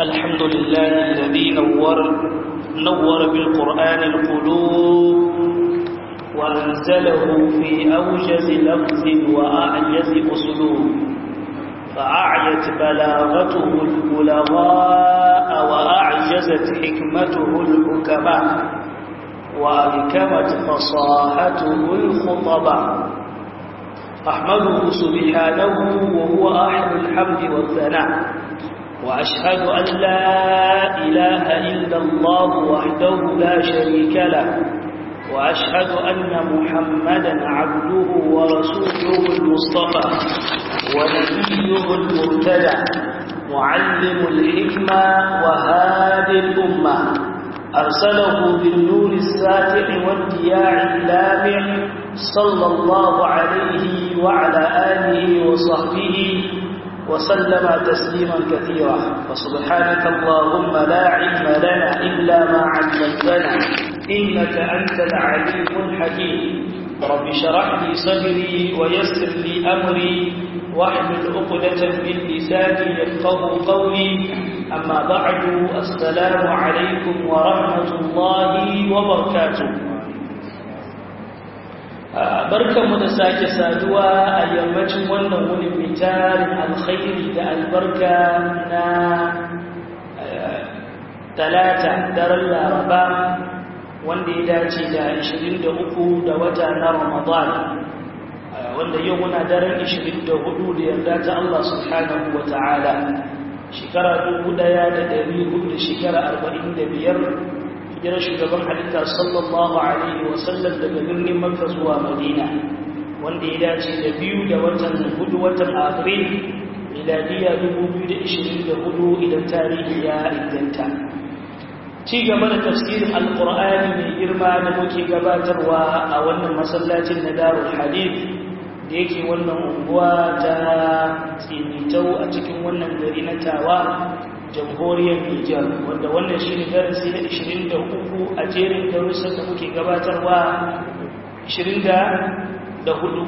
الحمد لله الذي نور نور بالقرآن القلوب وأنزله في أوجز لفظ وأعجز أسلوب فأعيت بلاغته البلغاء وأعجزت حكمته الحكماء وألكمت فصاحته الخطباء أحمده سبحانه وهو أحد الحمد والثناء وأشهد أن لا إله إلا الله وحده لا شريك له وأشهد أن محمدا عبده ورسوله المصطفى ونبيه المرتدى معلم الحكمة وهادي الأمة أرسله بالنور الساتع والدياع اللامع صلى الله عليه وعلى آله وصحبه وسلم تسليما كثيرا فسبحانك اللهم لا علم لنا إلا ما علمتنا إنك أنت العليم الحكيم رب شرح لي صدري ويسر لي أمري واحمل عقدة من لساني يفقه قولي أما بعد السلام عليكم ورحمة الله وبركاته barkanmu da sake saduwa a yammacin wannan wuni mai tarin alkhairi da albarka na talata daren laraba wanda ya dace da 23 da wata na ramadan wanda yau muna daren 24 da yarda ta Allah subhanahu wa ta'ala shekara 1400 da shekara 45 hijirar shugaban halitta sallallahu alaihi wasallam daga birnin makka zuwa madina wanda ya dace da biyu da watan hudu watan afril miladiya 2024 idan tarihi ya inganta ci gaba da tafsirin alkur'ani mai girma da muke gabatarwa a wannan masallacin na darul hadith da yake wannan unguwa ta tsinitau a cikin wannan gari na tawa jamhuriyar Nijar wanda wannan shi ne darasi na 23 a jerin darussan da muke gabatarwa 24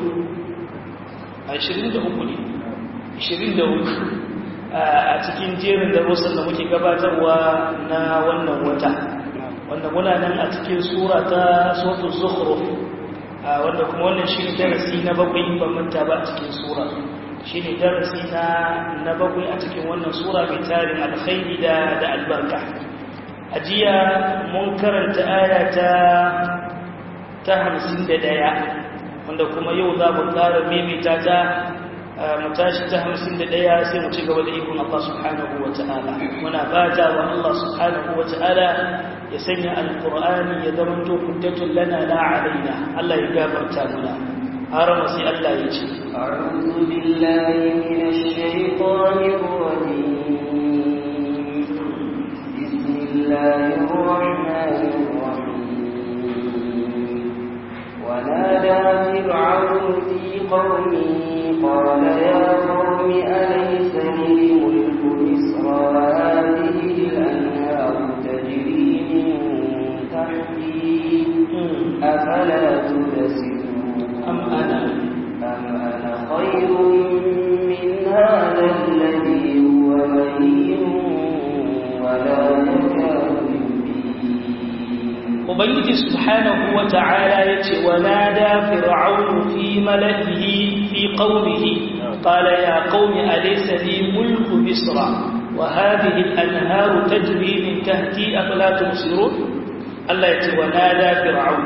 a 23 ne 24 a cikin jerin darussan da muke gabatarwa na wannan wata wanda muna nan a cikin sura ta sautu zukhruf wanda kuma wannan shi ne darasi na bakwai ban manta ba a cikin sura shi ne darasi na na bakwai a cikin wannan sura mai tarin alkhairi da da albarka a jiya mun karanta aya ta ta hamsin da ɗaya wanda kuma yau za mu ƙara maimaita ta mu tashi ta hamsin da ɗaya sai mu ci gaba da ikon Allah subhanahu wa ta'ala muna fata wa Allah subhanahu wa ta'ala ya sanya alƙur'ani ya zama to hujjatun lana la alaina Allah ya gafarta muna har sai Allah ya ce أعوذ بالله من الشيطان الرجيم بسم الله الرحمن الرحيم ونادى فرعون في قومه قال يا قوم أليس لي ملك مصر وهذه الأنهار تجري من تحتي أفلا تبصرون أم أنا أم أنا خير من هذا الذي هو مهين ولا يكاد يبين Ubangiji subhanahu wa ta'ala ya ce wa nada fir'aunu fi mala'ihi fi qaumihi qala ya qaumi alaysa li mulku misra wa hadhihi al-anharu tajri min tahti afala tubsirun Allah ya ce wa nada fir'aun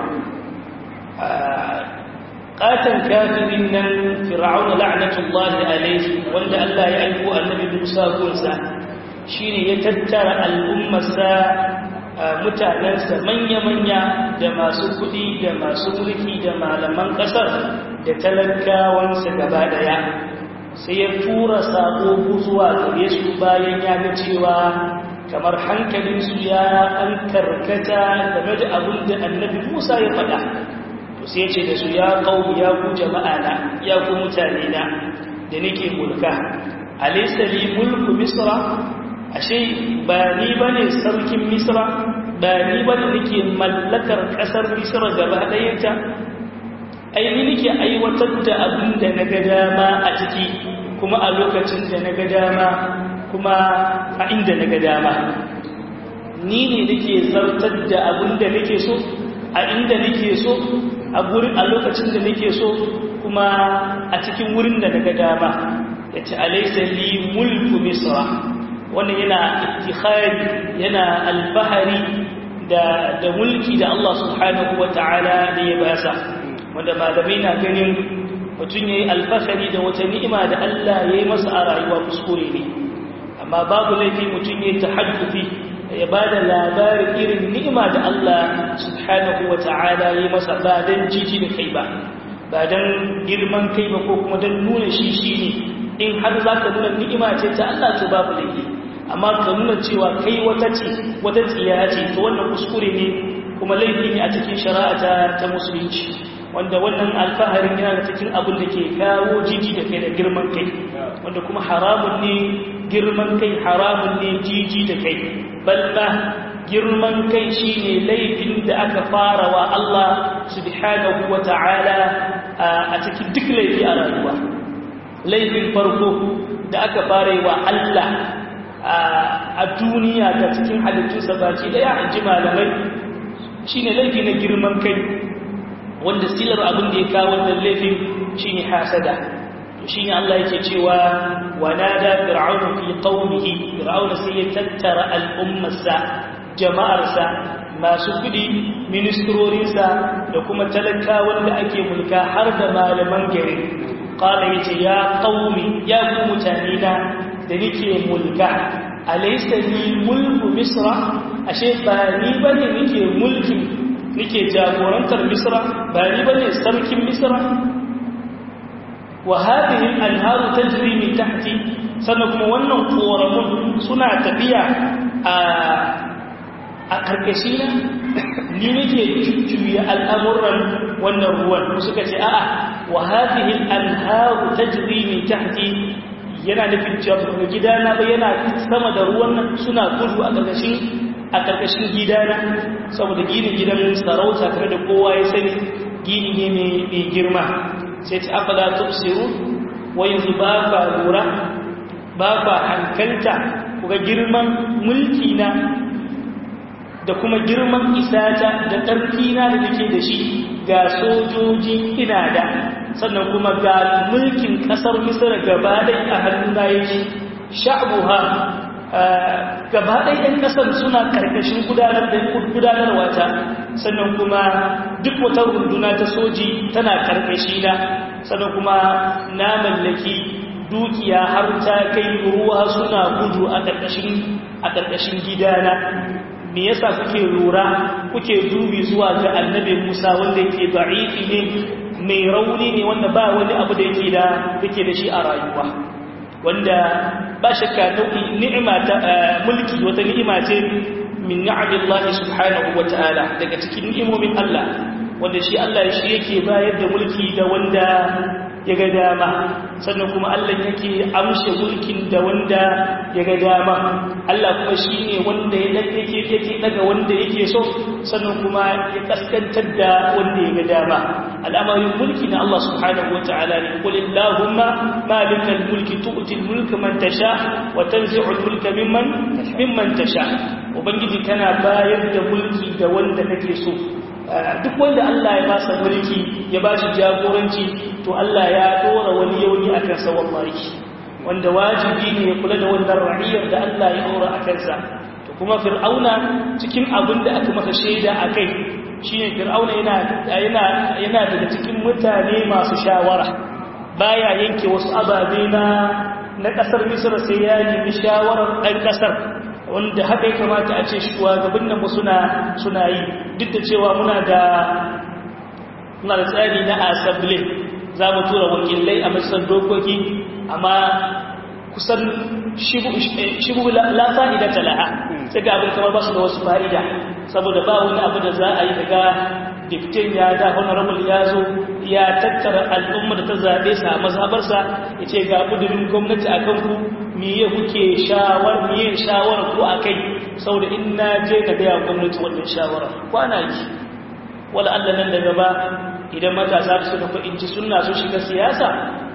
qatan kafirin nan fir'aun la'natullahi alayhi wanda Allah ya aiko annabi Musa gunsa shine ya tattara al'ummarsa mutanensa manya-manya da masu kuɗi da masu mulki da malaman ƙasar da talakawansa gaba ɗaya sai ya tura saƙo zuwa gare su bayan ya ga cewa kamar hankalinsu ya an karkata game da abin da annabi musa ya faɗa to sai ce da su ya ƙaunu ya ku jama'a na ya ku mutane na da nake mulka alaisa li mulku misra ashe ba ni bane sarkin misra ba ni bane nake mallakar kasar misra gaba ɗayanta ai ni nake aiwatar da abin da na ga dama a ciki kuma a lokacin da na ga dama kuma a inda na ga dama ni ne nake zartar da abin da nake so a inda nake so a gurin a lokacin da nake so kuma a cikin wurin da na ga dama ya ce alaisa li mulku misra wannan yana ittikhari yana alfahari da da mulki da Allah subhanahu wata'ala da ya basa wanda malamai na ganin mutum yayi alfahari da wata ni'ima da Allah ya yi masa a rayuwa kuskure ne amma babu laifi mutum yayi tahaddufi ya bada labarin irin ni'ima da Allah subhanahu wata'ala ya yi masa ba dan jiji da kai ba ba dan girman kai ba ko kuma dan nuna shi shine in har zaka nuna ni'ima ce ta Allah to babu laifi amma ka nuna cewa kai wata ce wata tsiya ce to wannan kuskure ne kuma laifi ne a cikin shari'a ta musulunci wanda wannan alfaharin yana da cikin abin da ke kawo jiji da kai da girman kai wanda kuma haramun ne girman kai haramun ne jiji da kai balla girman kai shine laifin da aka fara wa Allah subhanahu wa ta'ala a cikin duk laifi a rayuwa laifin farko da aka fara wa Allah a duniya da cikin halittunsa baki daya in ji malamai shi ne laifi na girman kai wanda silar abin da ya kawo wannan laifin shi ne hasada shi ne Allah yake cewa wanada fir'aunu fi qaumihi fir'auna sai ya tattara al'ummarsa jama'arsa masu kudi ministrorinsa da kuma talakawan da ake mulka har da malaman gari qala yace ya qaumi ya ku mutane na da nike mulka alaysa li mulku misra ashe ba ni bane nike mulkin nike jagorantar misra ba ni bane sarkin misra wa hadhihi al-anharu tajri min tahti sannan kuma wannan koramun suna tafiya a a karkashi na ni nake jujjuya al'amuran wannan ruwan suka ce a'a wa hadhihi al-anharu tajri min tahti yana nufin cewa daga gidana ba yana sama da ruwan nan suna gudu a ƙarƙashin a ƙarƙashin gidana saboda ginin gidan sarauta tare da kowa ya sani gini ne mai girma sai ta afala tufsiru wa yanzu ba fa lura ba fa hankalta kuga girman mulki na da kuma girman isata da ƙarfi na da nake da shi ga sojoji ina da sannan kuma ga mulkin kasar misir gabaɗai a hannuna yake sha'abuha gabaɗai ɗan ƙasar suna ƙarƙashin gudanarwa ta sannan kuma duk wata runduna ta soji tana ƙarƙashi na sannan kuma na mallaki dukiya har ta kai ruwa suna gudu a ƙarƙashin gidana me yasa kuke lura kuke dubi zuwa ga annabi Musa wanda yake da'ifi ne mai rauni ne wanda ba wani abu da yake da yake da shi a rayuwa wanda ba shakka nau'i ni'ima ta mulki wata ni'ima ce min ni'amillahi subhanahu wata'ala daga cikin ni'imomin Allah wanda shi Allah shi yake bayar da mulki da wanda ya ga dama sannan kuma Allah yake amshe mulkin da wanda ya ga dama Allah kuma shi ne wanda ya yake yake daga wanda yake so sannan kuma ya kaskantar da wanda ya ga dama al'amarin mulki na Allah subhanahu wa ta'ala ne qul illahumma malikal mulki tu'ti al-mulka man tasha wa tanzi'u al-mulka mimman mimman tasha ubangiji kana bayar da mulki da wanda kake so duk wanda Allah ya masa mulki ya ba shi jagoranci to Allah ya dora wani yauni a kansa wallahi wanda wajibi ne ya kula da wannan ra'iyar da Allah ya dora a kansa to kuma fir'auna cikin abin da aka masa shaida a kai shine fir'auna yana yana yana daga cikin mutane masu shawara baya yanke wasu ababe na na kasar Misra sai ya nemi shawarar ɗan kasar wanda haka ya kamata a ce shugaban nan suna suna yi duk da cewa muna da muna da tsari na assembly za mu tura wakilai a majalisar dokoki amma kusan shibu la fa'ida talaha sai ga abin kamar ba su da wasu fa'ida saboda ba wani abu da za a yi daga diptin ya da honorable ya zo ya tattara al'umma da ta zaɓe sa a mazhabarsa ya ce ga ƙudurin gwamnati a kanku miye kuke shawar miye shawar ko a kai saboda in na je na gaya gwamnati wannan shawara kwana yi wala Allah nan da gaba idan matasa su da fa'inci suna su shiga siyasa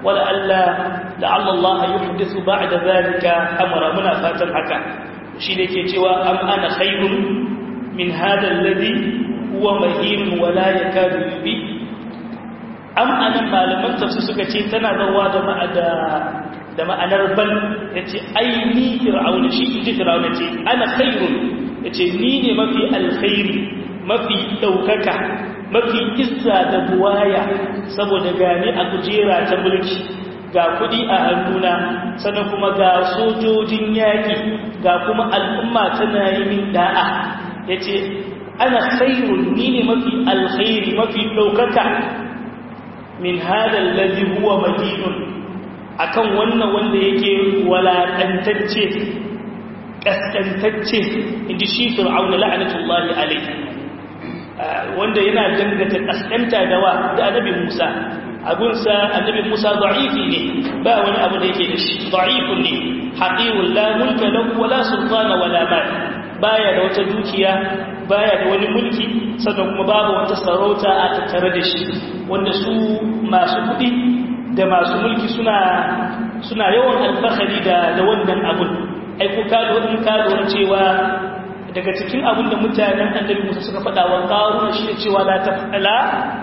wala alla la'alla Allah yuhdithu ba'da zalika amra muna fatan haka shi ne ke cewa am ana khairun min hada alladhi huwa mahin wa la yakadu yubi am anan malaman tafsir suka ce tana zawa da ma'ada da ma'anar bal yace ai ni fir'auna shi inji fir'auna ce ana khairun yace ni ne mafi alkhairi mafi daukaka mafi izza da buwaya saboda gani a kujera ta mulki ga kudi a hannuna sannan kuma ga sojojin yaƙi ga kuma al'umma tana yi min da'a ya ce ana khairun ni ne mafi alkhairi mafi ɗaukaka min hadar lalzi huwa madinun akan wannan wanda yake walaƙantacce ƙasƙantacce inda shi fir'auna la'anatullahi alaihi wanda yana dangata ƙasƙanta da wa da annabi musa abunsa annabi Musa da'ifi ne ba wani abu da yake da shi da'ifun ne haqiqul la mulka lahu wala sultana wala mal baya da wata dukiya baya da wani mulki sannan kuma babu wata sarauta a tattare da shi wanda su masu kudi da masu mulki suna suna yawan alfahari da da wannan abun ai ku ka da wannan ka da cewa daga cikin abun da mutanen annabi Musa suka faɗa wa qaruna shi ne cewa la tafala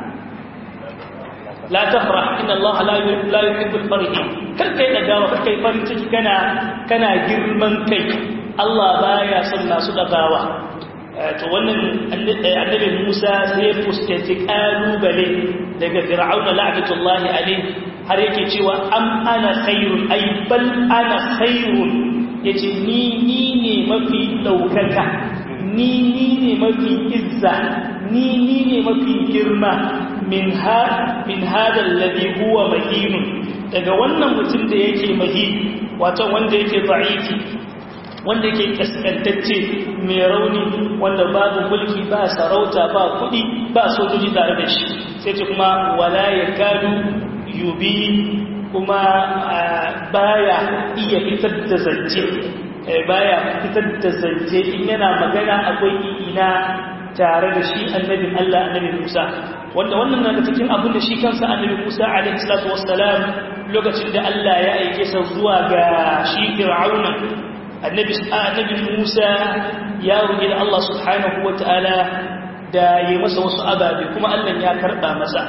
la tafrah inna Allah la la yuhibbul farihin kar kai dagawa kar kai farin ciki kana kana girman kai Allah baya son masu dagawa to wannan annabi Musa sai ya fuskanci kalubale daga Fir'auna la'natullahi alayhi har yake cewa am ana khairun ay bal ana khairun yace ni ni ne mafi daukaka ni ni ne mafi izza ni ni ne mafi girma min ha min hada alladhi huwa mahin daga wannan mutum da yake mahi wato wanda yake da'ifi wanda yake kaskantacce mai rauni wanda babu mulki ba sarauta ba kudi ba sojoji tare da shi sai ce kuma wala yakadu yubi kuma baya iya fitar da zance baya fitar da zance in yana magana akwai ina tare da shi annabin Allah annabi Musa wanda wannan daga cikin abin da shi kansa annabi Musa alaihi salatu wassalam lokacin da Allah ya aike sa zuwa ga shi Fir'auna annabi annabi Musa ya roki da Allah subhanahu wataala da yi masa wasu ababe kuma Allah ya karba masa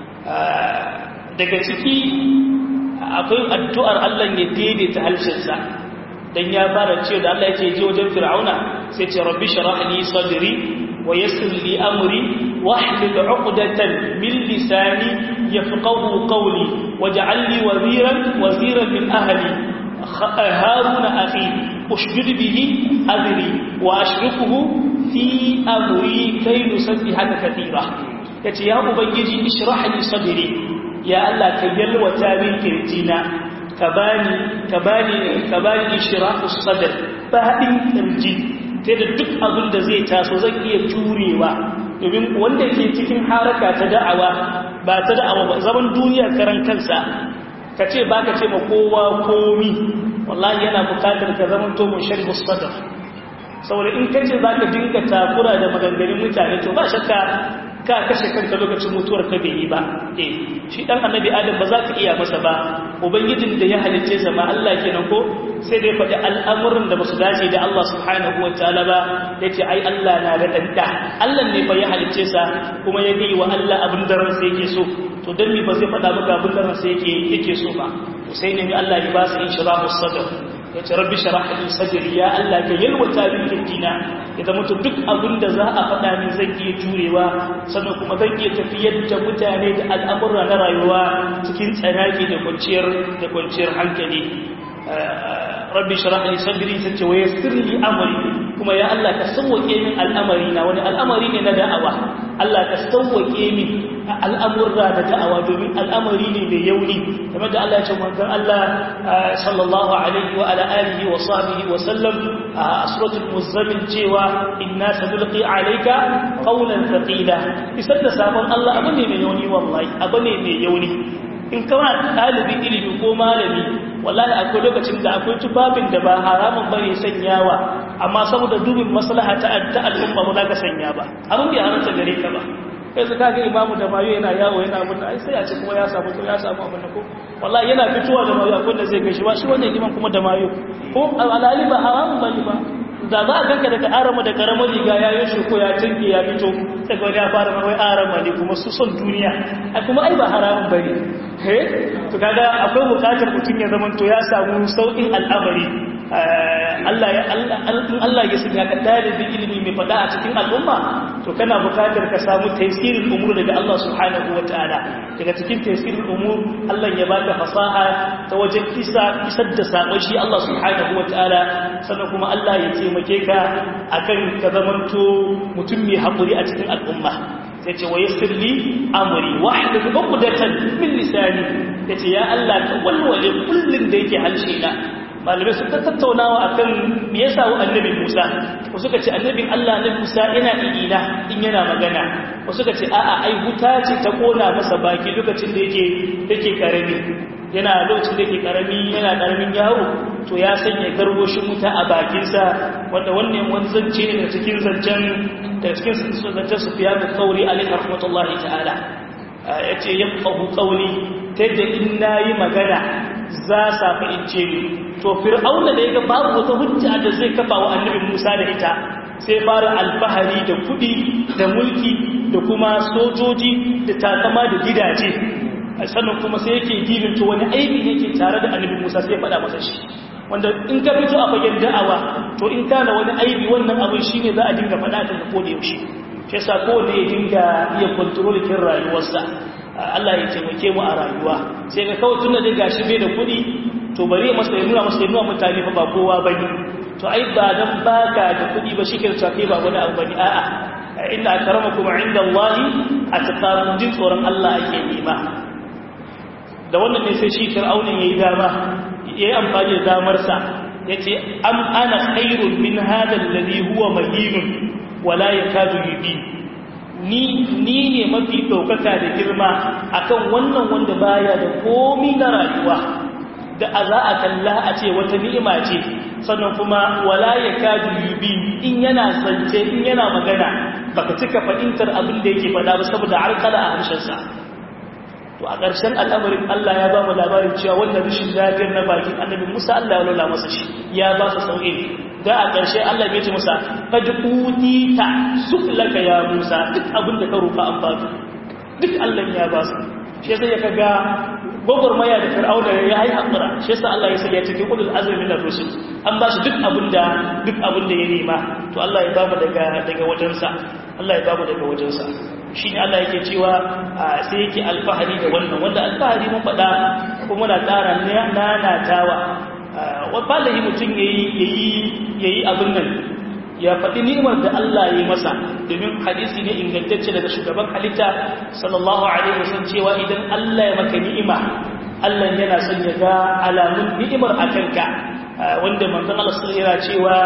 daga ciki akwai addu'ar Allah ya daidaita halshinsa dan ya fara cewa da Allah yake je wajen Fir'auna sai ce rabbi shrah li sadri wa yassir li amri wahlul 'uqdatan min lisani yafqahu qawli waj'al li waziran waziran min ahli haruna akhi ushdid bihi adri wa ashrifuhu fi amri kay nusabbihaka katira yace ya ubangiji ishrah li sadri ya Allah ka yalwata min kirjina ka bani ka bani ka bani ishraku sadr fadin kirji sai da duk abin da zai taso zan iya jurewa domin wanda ke cikin haraka ta da'awa ba ta da'awa ba zaman duniya karan kansa ka ce ba ka ce ma kowa komi wallahi yana bukatar ka zaman to mun sharhu sadr saboda in kace za ka dinga takura da maganganun mutane to ba shakka ka kashe kanka lokacin mutuwar ka bai yi ba eh shi dan annabi adam ba za ka iya masa ba ubangijin da ya halicce sa ma Allah kenan ko sai dai faɗi al'amuran da basu dace da Allah subhanahu wataala ba yace ai Allah na da danda Allah ne fa ya halicce sa kuma ya yi wa Allah abin da ransa yake so to dan me ba zai faɗa maka abin da ransa yake yake so ba sai ne Allah ya ba su inshirahu sadr ya ce rabbi sharah li sadri ya Allah ka yalwata min kirjina ya zama to duk abin da za a faɗa min zan iya jurewa sannan kuma zan iya tafiyar da mutane da al'amura na rayuwa cikin tsanaki da kwanciyar da kwanciyar hankali rabbi sharah li sadri sace wa yassir li amri kuma ya Allah ka sauwake min al'amari na wani al'amari ne na da'awa Allah ka sauwake min al'amurra da da'awa domin al'amari ne mai yauni game da Allah ya ce manzon Allah sallallahu alaihi wa ala alihi wa sahbihi wa sallam a suratul muzammil cewa inna sadulqi alayka qawlan thaqila isar da sabon Allah abu ne mai yauni wallahi abu ne mai yauni in kana ɗalibin ilimi ko malami wallahi akwai lokacin da akwai tufafin da ba haramun bane sanyawa amma saboda dubin maslaha ta al'umma ba za ka sanya ba abin bai haramta gare ka ba kai su kaga imamu da mayu yana yawo yana abin da ai sai a ce kuma ya samu ya samu abin da ko wallahi yana fitowa da mayu akwai da zai gaishe ba shi wannan liman kuma da mayu ko alali ba haramun bane ba da za a ganka daga arama da karamar riga ya yi ko ya tinke ya fito daga wani ya fara mawai arama ne kuma su son duniya a kuma ai ba haramun bane he to kaga akwai bukatar mutum ya zama to ya samu sauƙin al'amari Allah ya Allah ya sanya ka dalibin ilimi mai fada a cikin al'umma to kana bukatar ka samu tafsirin umur daga Allah subhanahu wataala daga cikin tafsirin umur Allah ya baka fasaha ta wajen kisa isar da sakon shi Allah subhanahu wataala sannan kuma Allah ya taimake ka akan ka zamanto mutum mai haƙuri a cikin al'umma sai ce wa yassir li amri wahlul 'uqdatan min lisani yace ya Allah ka walwale kullun da yake halshe na malamai sun ta tattaunawa akan me yasa wa annabi Musa wasu suka ce annabin Allah na Musa yana ina in yana magana wasu suka ce a'a ai wuta ce ta kona masa baki lokacin da yake yake karami yana lokacin da yake karami yana karamin yawo to ya sanya garwoshin wuta a bakinsa wanda wannan wani zance ne da cikin zancen da cikin zancen Sufyan al-Thawri alaihi rahmatullahi ta'ala yace yafqahu qawli ta yadda in nayi magana za sa fahimce ni to fir'auna da yaga babu wata hujja da zai kafa wa annabi Musa da ita sai fara alfahari da kudi da mulki da kuma sojoji da takama da gidaje sannan kuma sai yake gibin to wani aibi yake tare da annabi Musa sai ya faɗa masa shi wanda in ka fito a fagen da'awa to in kana wani aibi wannan abin shine za a dinga faɗa da ko da yaushe shi yasa kowanne ya dinga iya control kin rayuwarsa Allah ya taimake mu a rayuwa sai ga kawai tunda dai gashi bai da kuɗi to bari masa ya nuna masa ya nuna mutane fa ba kowa bane to ai ba dan baka da kuɗi ba shi ke da kai ba wani abu bane a'a inna akramakum inda Allah atqakum jin tsoron Allah ake nema da wannan ne sai shi fir'aunin yayi dama yayi amfani da damar sa yace am ana khairun min hadha alladhi huwa mahinun wala yakadu yubin ni ni ne mafi ɗaukaka da girma akan wannan wanda baya da komi na rayuwa da a za a kalla a ce wata ni'ima ce sannan kuma wala ya kadu yubi in yana zance in yana magana baka cika fahimtar abin da yake faɗa ba saboda harkala a harshensa to a ƙarshen al'amarin Allah ya ba mu labarin cewa wannan rashin lafiyar na bakin annabi Musa Allah ya lola masa shi ya ba su sauƙi da a ƙarshe Allah ya ce masa kad utita suklaka ya Musa duk abin da ka roƙa an ba ka duk Allah ya ba su shi sai ya kaga gwagwarmaya da fir'auna ya yi haƙura shi yasa Allah ya sanya cikin ulul azmi min ar-rusul an ba shi duk abin da duk abin da ya nema to Allah ya ba mu daga daga wajensa Allah ya ba mu daga wajensa shi ne Allah yake cewa sai yake alfahari da wannan wanda alfahari mun faɗa kuma muna ƙara nanatawa wallahi mutum ya yi abin nan ya faɗi nimar da Allah ya yi masa domin hadisi ne ingantacce daga shugaban halitta sallallahu alaihi wasallam cewa idan Allah ya maka ni'ima Allah yana son ya ga alamun ni'imar a kanka wanda manzon Allah sallallahu alaihi cewa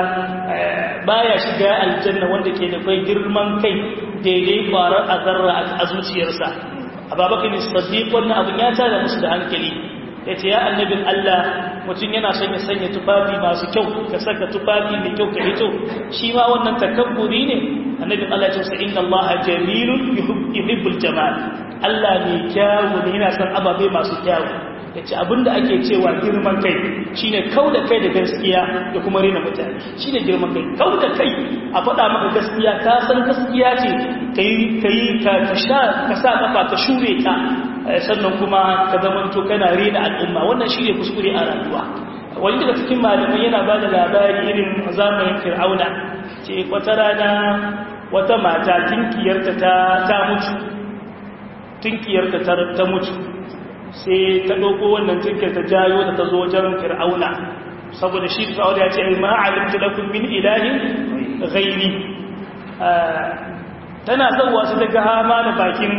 baya shiga aljanna wanda ke da kai girman kai daidai kwarar azarra a zuciyarsa ababakar siddiq wannan abin ya tada musu da hankali ya ce ya annabin Allah mutum yana son ya sanya tufafi masu kyau ka saka tufafi mai kyau ka hito shi ma wannan takabburi ne annabin Allah ya ce inna Allah jamilun yuhibbul jamal Allah mai kyawu ne yana son ababe masu kyawu ya ce abinda ake cewa girman kai shine kau da kai da gaskiya da kuma rena mutane shine girman kai kau da kai a faɗa maka gaskiya ka san gaskiya ce ka yi ka sa kafa ka shure ka sannan kuma ka zamanto kana rena al'umma wannan shi ne kuskure a rayuwa wani daga cikin malamai yana ba da labari irin zamanin fir'auna ce wata rana wata mata tinkiyarta ta mutu tinkiyarta ta mutu sai ta ɗauko wannan tinkiyar ta jayo da ta zo wajen fir'auna saboda shi fir'auna ya ce ma alimtu lakum min ilahin ghairi tana zauwa su daga hama da bakin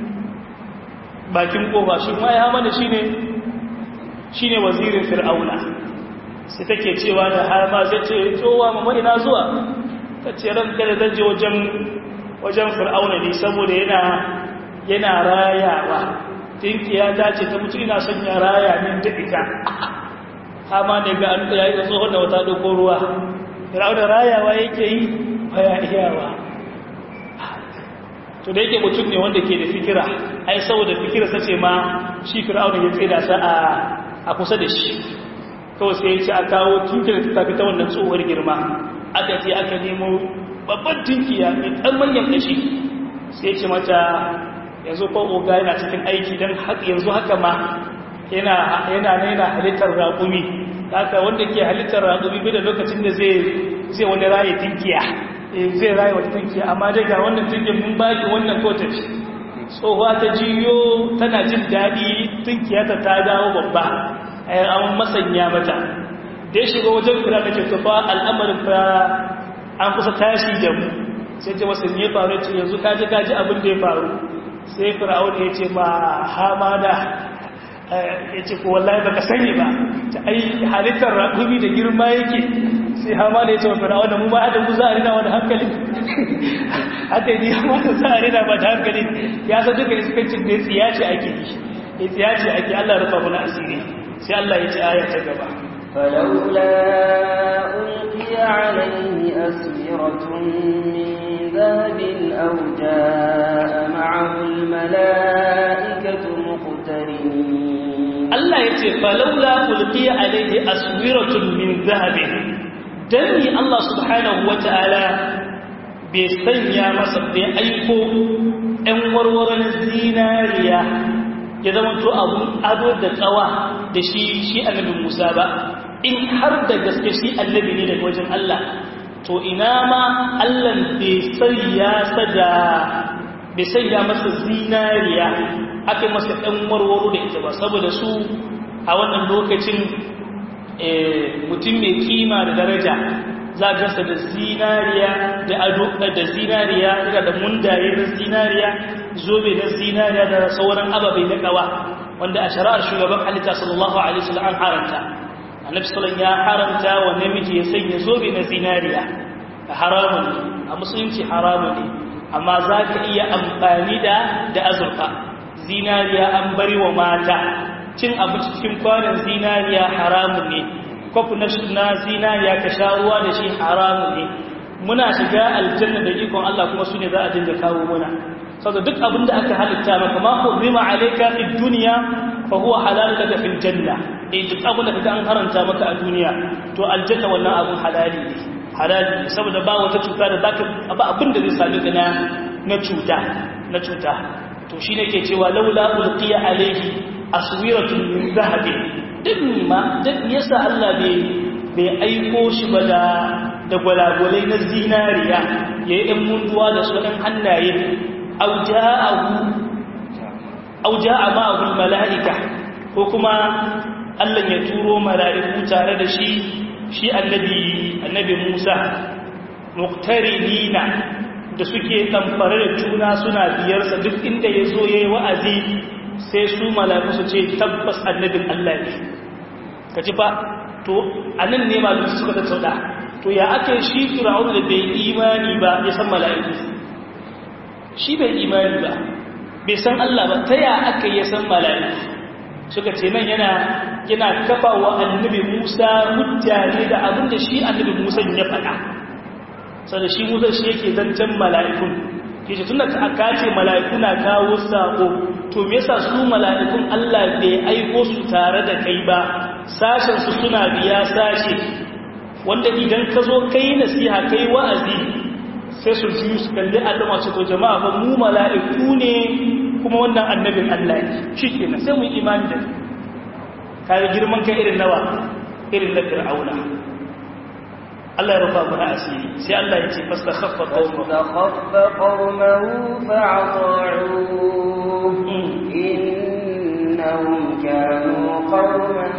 bakin kofa shi ma ya mana shine shine wazirin fir'auna sai take cewa da har ma zai ce tsowa mama ina zuwa tace ran kada zan je wajen wajen fir'auna ne saboda yana yana rayawa tinkiya ta ce ta mutu ina son ya raya min da ita hama ne ga an yayi da tsohon da wata doko ruwa fir'auna rayawa yake yi baya iyawa to da yake mutum ne wanda ke da fikira ai saboda fikira sa ce ma shi fir'auna ya tsira sa a a kusa da shi kawai sai ya ce a kawo tunkiyar ta tafi ta wannan tsohuwar girma aka ce aka nemo babban tunkiya mai ɗan manyan ƙashi sai ce mata yanzu ko oga yana cikin aiki don yanzu haka ma yana yana yana halittar raƙumi haka wanda ke halittar raƙumi bai da lokacin da zai zai wani raye tunkiya zai raye wata tunkiya amma dai ga wannan tunkiyar mun baki wannan ko tafi tsohuwa ta jiyo tana jin daɗi tunkiya ta ta dawo babba an masanya mata da ya shiga wajen kira da ke tufa al'amarin fa an kusa tashi da mu sai ce wasu ne faru ce yanzu kaji kaji abin da ya faru sai fir'aun ya ce ma hamada ya ce ko wallahi baka sani ba ta ai halittar raƙumi da girma yake sai hamada ya ce wa fir'aun mu ma adam za a rina wani hankali haka yi hamada za a rina ba da hankali ya san duka iskancin da tsiya ce ake yi tsiya ce ake allah rufa mana asiri sai allah ya ce aya ta gaba فلولا ألقي عليه أسورة من ذهب أو جاء معه الملائكة مقترنين الله يتي فلولا ألقي عليه أسورة من ذهب دني الله سبحانه وتعالى بيسنيا مصر بأيكو أنورور الزينارية ya zama to abun ado da tsawa da shi shi annabi Musa ba in har da gaske shi annabi ne daga wajen Allah to ina ma Allah bai sanya sada bai sanya masa zinariya aka masa dan warwaro da ita ba saboda su a wannan lokacin mutum mai kima da daraja za a gasa da zinariya da ado da zinariya daga da mundaye na zinariya zobe na zinariya da sauran ababai na kawa wanda a shari'ar shugaban halitta sallallahu alaihi wasallam an haramta annabi sallallahu ya haramta wa namiji ya sanya zobe na zinariya haramun a musulunci haramun ne amma za ka iya amfani da da azurfa zinariya an bari wa mata cin abinci cikin kwanan zinariya haramun ne kwafi na zinariya ka sha ruwa da shi haramun ne muna shiga aljanna da ikon Allah kuma su ne za a dinga kawo muna saboda duk abin da aka halitta maka ma hurrima alayka fid dunya fa huwa halal laka fil janna eh duk abin da kaga an haranta maka a duniya to aljanna wannan abun halali ne halali ne saboda ba wata cuta da zaka ba abin da zai same ka na na cuta na cuta to shine ke cewa laula ulqiya alayhi aswiratun min zahabin din ma din yasa Allah bai bai aiko shi ba da da gwalagwalai na zinariya yayin ɗan munduwa da su ɗan hannaye au ja'a ma'ahu mala'ika ko kuma Allah ya turo mala'iku tare da shi shi annabi annabi Musa muqtarinina da suke tamfare da juna suna biyarsa duk inda ya zo yayi wa'azi sai su mala'iku su ce tabbas annabin Allah ne kaji fa to anan ne mala'iku suka tattauna to ya aka shi fir'aun da bai imani ba ya san mala'iku shi bai imani ba bai san Allah ba ta ya aka yi san mala'iku suka ce nan yana yana kafa wa annabi Musa hujja ne da abin da shi annabi Musa ya faɗa saboda shi Musa shi yake zancen mala'ikun yace tunda aka ce mala'iku na kawo sako to me yasa su mala'ikun Allah bai aiko su tare da kai ba sashen su suna biya sashe wanda idan ka zo kai nasiha kai wa'azi sai su biyu su kalli adama su to jama'a ba mu mala'iku ne kuma wannan annabin Allah ne shi kenan sai mu imani da kare girman kai irin nawa irin na fir'auna Allah ya rufa mana asiri sai Allah ya ce fastakhaffa qaumahu fastakhaffa qaumahu fa'ata'uhu innahum kanu qauman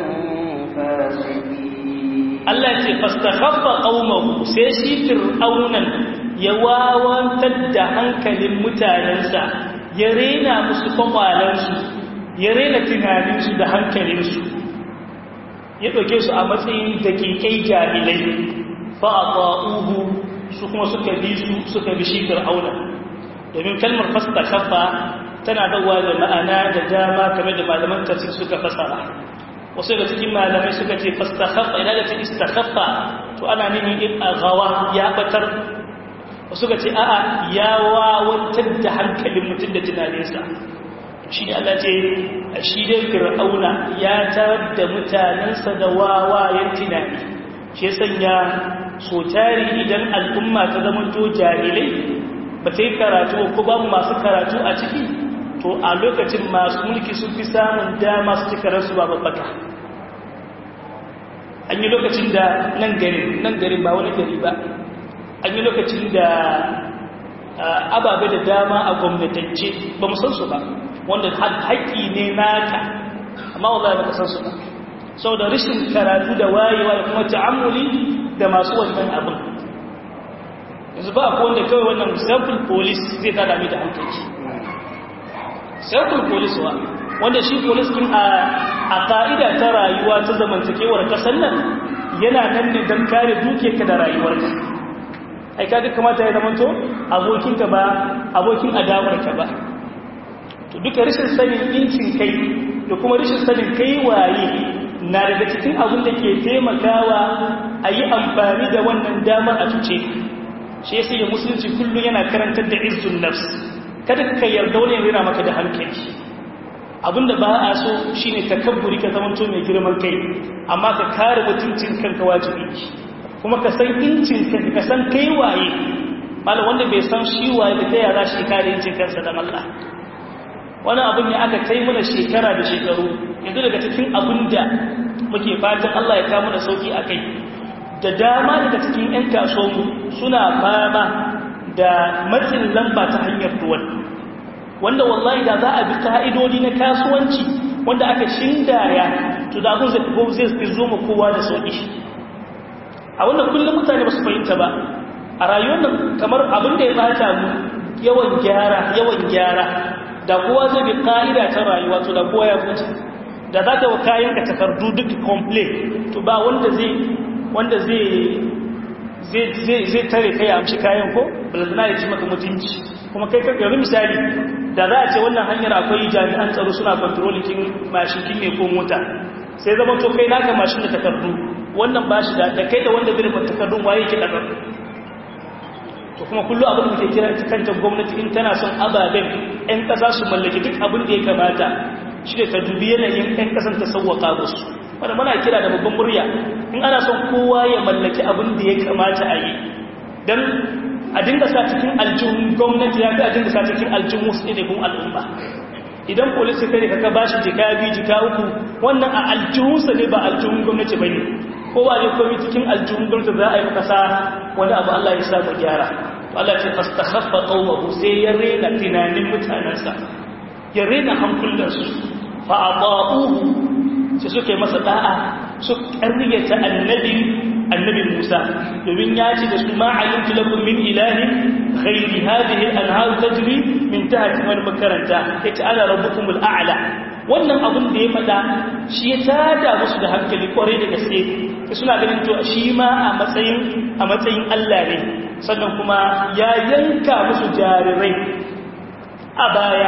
fasiqin Allah ya ce fastakhaffa qaumahu sai shi fir'aunan ya wawantar da hankalin mutanensa ya rena musu kwakwalensu ya rena tunaninsu da hankalinsu ya ɗauke su a matsayin daƙiƙai jahilai fa'afa'uhu su kuma suka bi su suka bi shi fir'auna domin kalmar fasta kafa tana dawa da ma'ana da dama kamar da malaman tafsir suka fasara wasu da cikin malamai suka ce fasta kafa idan da ta istakaffa to ana nufin in a gawa ya batar wasu ka ce a'a ya wawantar da hankalin mutum da tunaninsa shi ne Allah ce shi dai fir'auna ya tarar da mutanensa da wawayen tunani shi sanya so tari idan al'umma ta zama to jahilai ba ta yi karatu ko ba masu karatu a ciki to a lokacin masu mulki sun fi samun dama su cika rasu ba babbaka an yi lokacin da nan garin nan garin ba wani gari ba an yi lokacin da ababe da dama a gwamnatance ba mu san su ba wanda haƙƙi ne naka amma wallahi ba ka san su ba sau da rashin karatu da wayewa da kuma ta'ammuli da masu wannan abin yanzu ba ko wanda kawai wannan sample police zai tada mi da hankali sample police wa wanda shi police din a a ka'ida ta rayuwa ta zamantakewar kasar nan yana nan ne don kare dukiyarka da rayuwarka ai kaga kamata ya zamanto abokinka ba abokin adawarka ba to duka rashin sanin incin kai da kuma rashin sanin kai waye na daga cikin abin da ke taimakawa a yi amfani da wannan damar a cuce shi yasa ya musulunci kullum yana karantar da izzun nafs kada ka yarda wani yana maka da hankali abinda ba a so shine takabburi ka zamanto mai girman kai amma ka kare mutuncin kanka wajibi kuma ka san incin kanka ka san kai waye malam wanda bai san shi waye da taya za shi kare incin kansa da Allah wani abin ne aka kai mana shekara da shekaru yanzu daga cikin abin da muke fatan Allah ya kawo mana sauki a kai da dama daga cikin 'yan kasuwanmu suna fama da matsin lamba ta hanyar ruwan wanda wallahi da za a bi ka'idodi na kasuwanci wanda aka shindaya to da abin zai fi zo ma kowa da sauki a wannan kullum mutane ba su fahimta ba a rayuwar nan kamar abin da ya bata mu yawan gyara yawan gyara da kowa zai bi ka'ida ta rayuwa to da kowa ya huta da za ka wa kayan ka takardu duk complain to ba wanda zai wanda zai zai tare kai a amshi kayan ko balazana ya ci maka mutunci kuma kai kan yanzu misali da za a ce wannan hanyar akwai jami'an tsaro suna kontrolikin mashikin ne ko mota sai zama to kai naka mashin da takardu wannan ba shi da kai da wanda zai rufe takardun waye ke ɗagar to kuma kullum abin da ke kira ita kanta gwamnati in tana son ababen 'yan ƙasa su mallaki duk abin da ya kamata shi da ta dubi yanayin 'yan ƙasan ta sauwaƙa musu wanda muna kira da babban murya in ana son kowa ya mallaki abin da ya kamata a yi don a dinga sa cikin aljihun gwamnati ya fi a dinga sa cikin aljihun wasu ɗaiɗaikun al'umma idan polisi kai ka ba shi jika biyu jika uku wannan a aljihunsa ne ba aljihun gwamnati ba ne kowa ne komi cikin aljihun gwamnati za a yi kasa wani abu Allah ya samu gyara Allah ce fastakhaffa qawmahu sai ya rena tunanin mutanansa ya rena hankulansu fa ata'uhu sai suke masa da'a su ƙaryata annabi annabi Musa domin ya ce da su ma alimtu lakum min ilahin ghairi hadhihi al-anhar tajri min tahti wal makaranta yace ana rabbukumul a'la wannan abin da ya fada shi ya tada musu da hankali kwarai da gaske sai suna ganin to shi ma a matsayin a matsayin Allah ne sannan kuma ya yanka musu jarirai a baya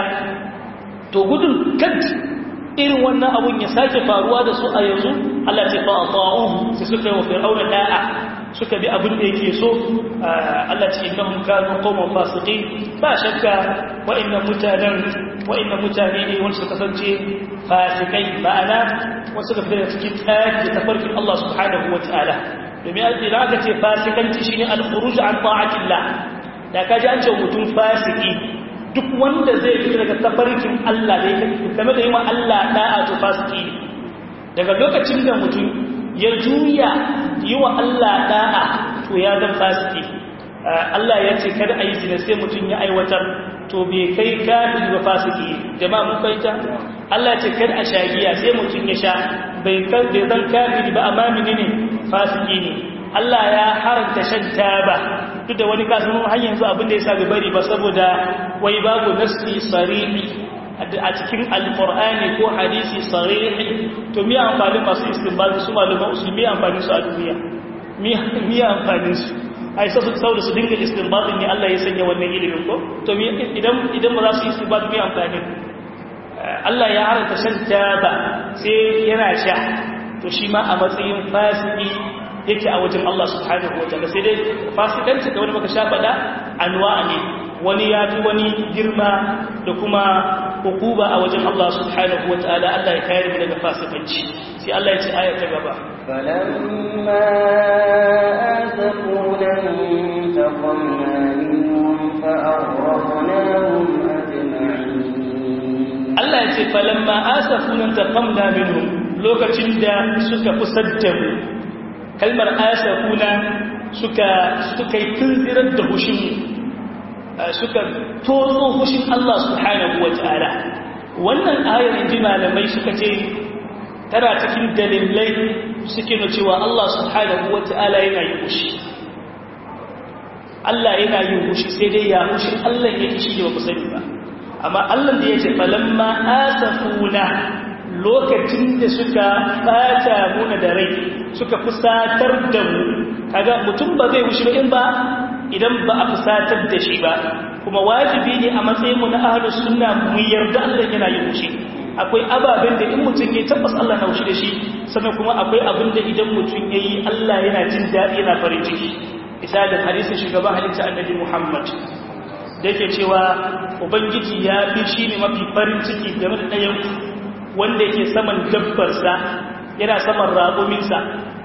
to gudun kad irin wannan abun ya sake faruwa da su a yanzu Allah ce fa'ata'uhu sai suka yi wa fir'auna da'a suka bi abin da yake so Allah ce innahum kanu qauman fasiqin ba shakka wa'annan mutanen wa'annan mutane ne wanda suka kasance fasikai ma'ana wasu suka fita cikin tsari da tafarkin Allah subhanahu wataala domin idan aka ce fasikanci shine al-khuruj an ta'atillah da kaji an ce mutum fasiki duk wanda zai fita daga tafarkin Allah da yake game da yi wa Allah da'a to fasiki daga lokacin da mutum ya juya yi wa Allah da'a to ya zan fasiki Allah ya ce kada a yi zina sai mutum ya aiwatar to bai kai kafin ba fasiki jama'a mun fahimta Allah ya ce kada a shagiya sai mutum ya sha bai kan bai zan kafiri ba amma menene fasiki ne Allah ya haranta shan taba duk da wani kasan har yanzu abin da ya sa bai bari ba saboda wai babu nasi sarihi a cikin alqur'ani ko hadisi sarihi to me amfani masu istinbal su malaman usulmi amfani su a duniya me amfani su ai sai su saboda su dinga istinbal ne Allah ya sanya wannan ilimin ko to idan idan ba za su istinbal me amfani Allah ya haranta shan taba sai yana sha to shi ma a matsayin fasiki yake a wajen Allah subhanahu wa ta'ala sai dai fasikanci da wani maka sha faɗa anwa ne wani ya fi wani girma da kuma hukuba a wajen Allah subhanahu wa ta'ala Allah ya kayar mu daga fasikanci sai Allah ya ce aya ta gaba فلما آسفونا انتقمنا منهم فأغرقناهم أجمعين Allah ya ce falamma asafuna taqamna minhum lokacin da suka fusadda mu kalmar asafuna suka suka yi tunzirar da hushin suka tozo hushin Allah subhanahu wataala wannan ayar inji malamai suka ce tana cikin dalilai suke na cewa Allah subhanahu wataala yana yin hushi Allah yana yin hushi sai dai ya hushin Allah yake shi ba ku sani ba amma Allah da ya ce falamma asafuna lokacin da suka fata muna da rai suka fusatar da mu kaga mutum ba zai wuce in ba idan ba a fusatar da shi ba kuma wajibi ne a matsayin mu na ahlus sunna mu yarda Allah yana yin wuce akwai ababen da in mutum ya tabbas Allah na wuce da shi sannan kuma akwai abin da idan mutum yayi Allah yana jin daɗi yana farin ciki misalin hadisin shugaban halitta annabi Muhammad da yake cewa ubangiji ya fi shi ne mafi farin ciki game da ɗayan wanda yake saman dabbarsa yana saman raƙuminsa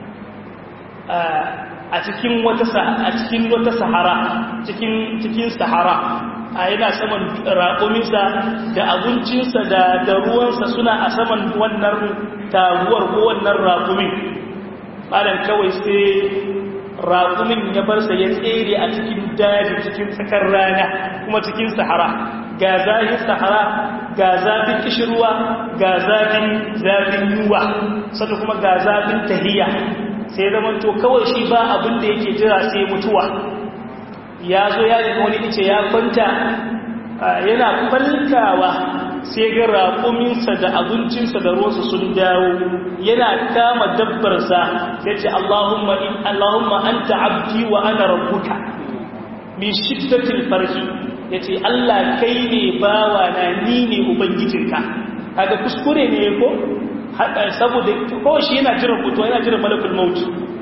a cikin wata a cikin wata sahara cikin cikin sahara a yana saman raƙuminsa da abincinsa da da ruwansa suna a saman wannan taguwar ko wannan raƙumin malam kawai sai raƙumin ya bar sa ya tsere a cikin daji cikin tsakar rana kuma cikin sahara ga zafin sahara ga zafin kishirwa ga zafin zafin yuwa sannan kuma ga zafin tahiya sai zama to kawai shi ba abin da yake jira sai mutuwa ya zo ya daga wani ice ya kwanta yana falkawa sai ga raƙuminsa da abincinsa da ruwansa sun dawo yana kama dabbarsa ya ce Allahumma in Allahumma anta abdi wa ana rabbuka min shiddatil farhi yace Allah kai ne bawa na ni ne ubangijinka kaga kuskure ne ko saboda ko shi yana jira fito yana jira malakul maut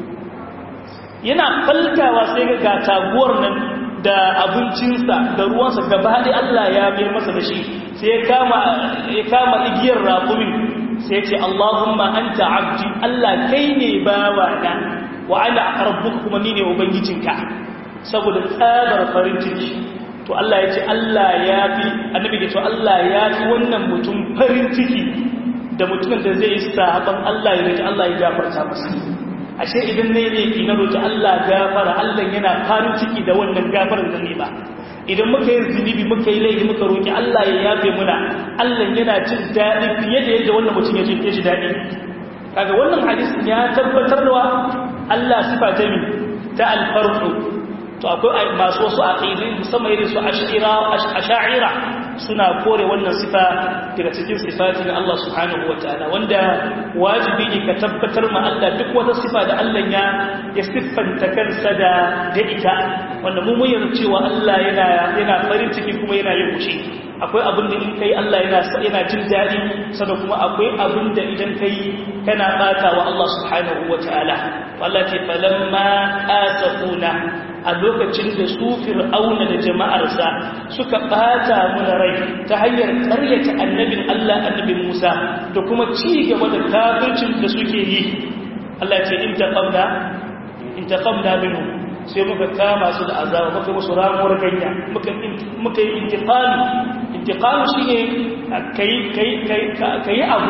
yana falkawa sai ga ga taguwar nan da abincinsa da ruwansa gaba da Allah ya mayar masa da shi sai ya kama ya kama igiyar raƙumin sai ya ce Allahumma anta abdi Allah kai ne bawa na wa ana rabbuka kuma ni ne ubangijinka saboda tsabar farin ciki to Allah ya ce Allah ya fi annabi ya ce Allah ya fi wannan mutum farin ciki da mutumin da zai yi sahaban Allah ya rage Allah ya gafarta masa ashe idan ne ne ina roki Allah gafara Allah yana farin ciki da wannan gafarar da ne ba idan muka yi zunubi muka yi laifi muka roki Allah ya yafe muna Allah yana jin daɗi fiye da yadda wannan mutum ya ji ya ji daɗi kaga wannan hadisin ya tabbatar da Allah sifa ta mi ta alfarqu to akwai masu wasu aqidi musamman irin su ash'ira ash'ira suna kore wannan sifa daga cikin sifati na Allah subhanahu wataala wanda wajibi ne ka tabbatar ma Allah duk wata sifa da Allah ya ya siffanta kansa da da ita wanda mu mun yarda cewa Allah yana yana farin ciki kuma yana yin fushi akwai abin da in kai Allah yana yana jin daɗi sannan kuma akwai abin da idan kai kana bata wa Allah subhanahu wataala wallahi falamma asafuna a lokacin da su fir'auna da jama'arsa suka bata muna rai ta hanyar karyata annabin Allah annabin Musa da kuma ci gaba da kafircin da suke yi Allah ce in taqamna in taqamna minhu sai muka kama su da azaba muka musu ramuwar ganya muka muka yi intiqami intiqami shine kai kai kai kai abu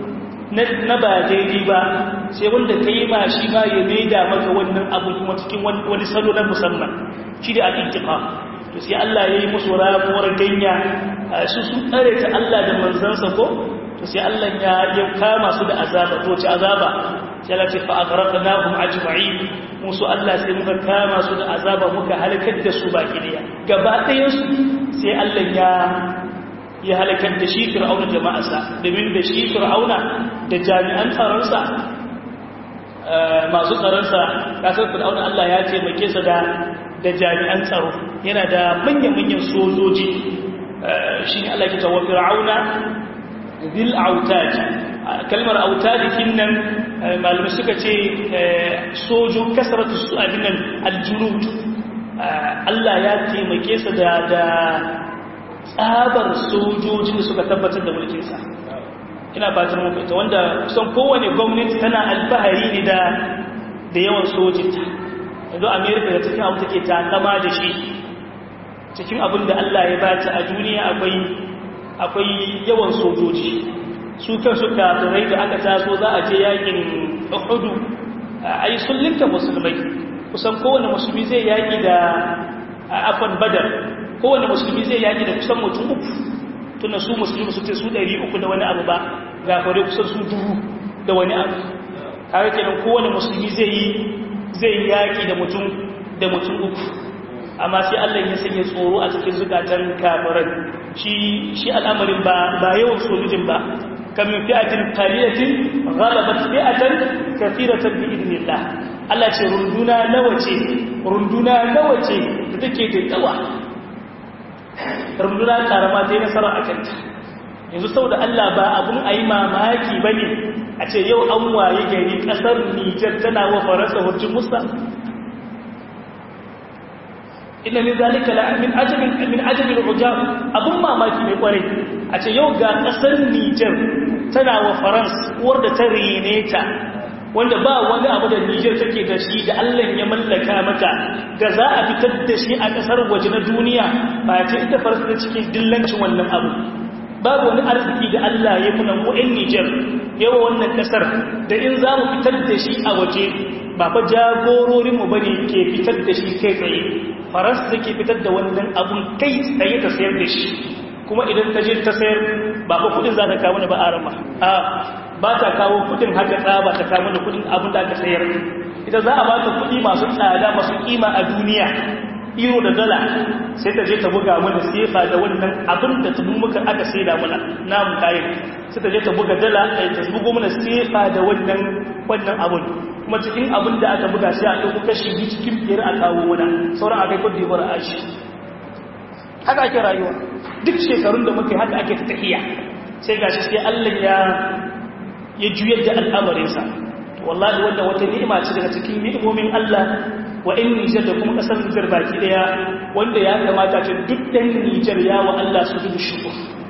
na ba daidai ba sai wanda ka yi ma shi ma ya maida maka wannan abu kuma cikin wani salo na musamman shi da al'intiƙa to sai Allah ya yi musu ramuwar ganya su sun tsare ta Allah da manzansa ko to sai Allah ya ya kama su da azaba to ci azaba sai Allah ce fa aghraqnahum ajma'in musu Allah sai muka kama su da azaba muka halakar da su baki daya gaba ɗayan su sai Allah ya ya halakar da shi fir'auna jama'arsa domin da shi fir'auna da jami'an tsaronsa masu tsaronsa kasar fir'auna Allah ya taimake sa da da jami'an tsaro yana da manyan-manyan sojoji shi ne Allah ke tawa fir'auna bil autad kalmar autad kinnan malamai suka ce sojo kasaratu su abinan aljunud Allah ya taimake su da tsabar sojojin da suka tabbatar da mulkinsa ina fatan mun fahimta wanda kusan kowane gwamnati tana alfahari ne da da yawan sojinta yanzu america da cikin abu take takama da shi cikin abin da allah ya bata a duniya akwai akwai yawan sojoji su kansu kafirai da aka taso za a je yakin uhudu a yi sullinta musulmai kusan kowane musulmi zai yaki da afan badar kowane musulmi zai yaki da kusan mutum uku tunda su musulmi su ce su ɗari uku da wani abu ba gafare kusan su dubu da wani abu kare kenan kowane musulmi zai yi zai yaki da mutum da mutum uku amma sai Allah ya sanya tsoro a cikin zukatan kafiran shi shi al'amarin ba ba yawan sojojin ba kam min fi'atin qalilatin ghalabat fi'atan kathiratan bi idnillah Allah ce runduna nawa ce runduna nawa ce da take da yawa runduna karama ta yi nasara a kanta yanzu sau da Allah ba abun a yi mamaki ba ne a ce yau an waye gari ƙasar Nijar tana wa faransa hujjin musa ina ne zalika la min ajabin min ajabin ujab abun mamaki mai kwarai a ce yau ga ƙasar Nijar tana wa faransa uwar da ta rene ta wanda ba wani abu da Nijar take da shi da Allah ya mallaka mata da za a fitar da shi a ƙasar waje na duniya ba ta ita farsa da cikin dillancin wannan abu babu wani arziki da Allah ya muna mu ɗan Nijar yawa wannan ƙasar da in za mu fitar da shi a waje ba fa jagororinmu ba ne ke fitar da shi kai tsaye faransa da ke fitar da wannan abun kai tsaye ta sayar da shi kuma idan ta je ta sayar ba fa kuɗin za ta kawo ni ba arama a ba ta kawo kudin haka tsaba ta kawo da kudin abin da aka sayar ita za a ba ta kudi masu tsada masu kima a duniya euro da dala sai ta je ta buga mana sefa da wannan abin da ta muka aka saida mana namu kayan sai ta je ta buga dala ta bugo mana sefa da wannan wannan abin kuma cikin abin da aka buga sai a ɗauko kashi biyu cikin biyar a kawo mana sauran a kai kudi bar a shi haka ake rayuwa duk shekarun da muke haka ake ta tahiya sai gashi sai Allah ya ya juyar da al'amarinsa wallahi wanda wata ni'ima ce daga cikin ni'imomin Allah wa in Nijar da kuma ƙasar Nijar baki daya wanda ya kamata ce duk ɗan Nijar ya wa Allah su dubu shukur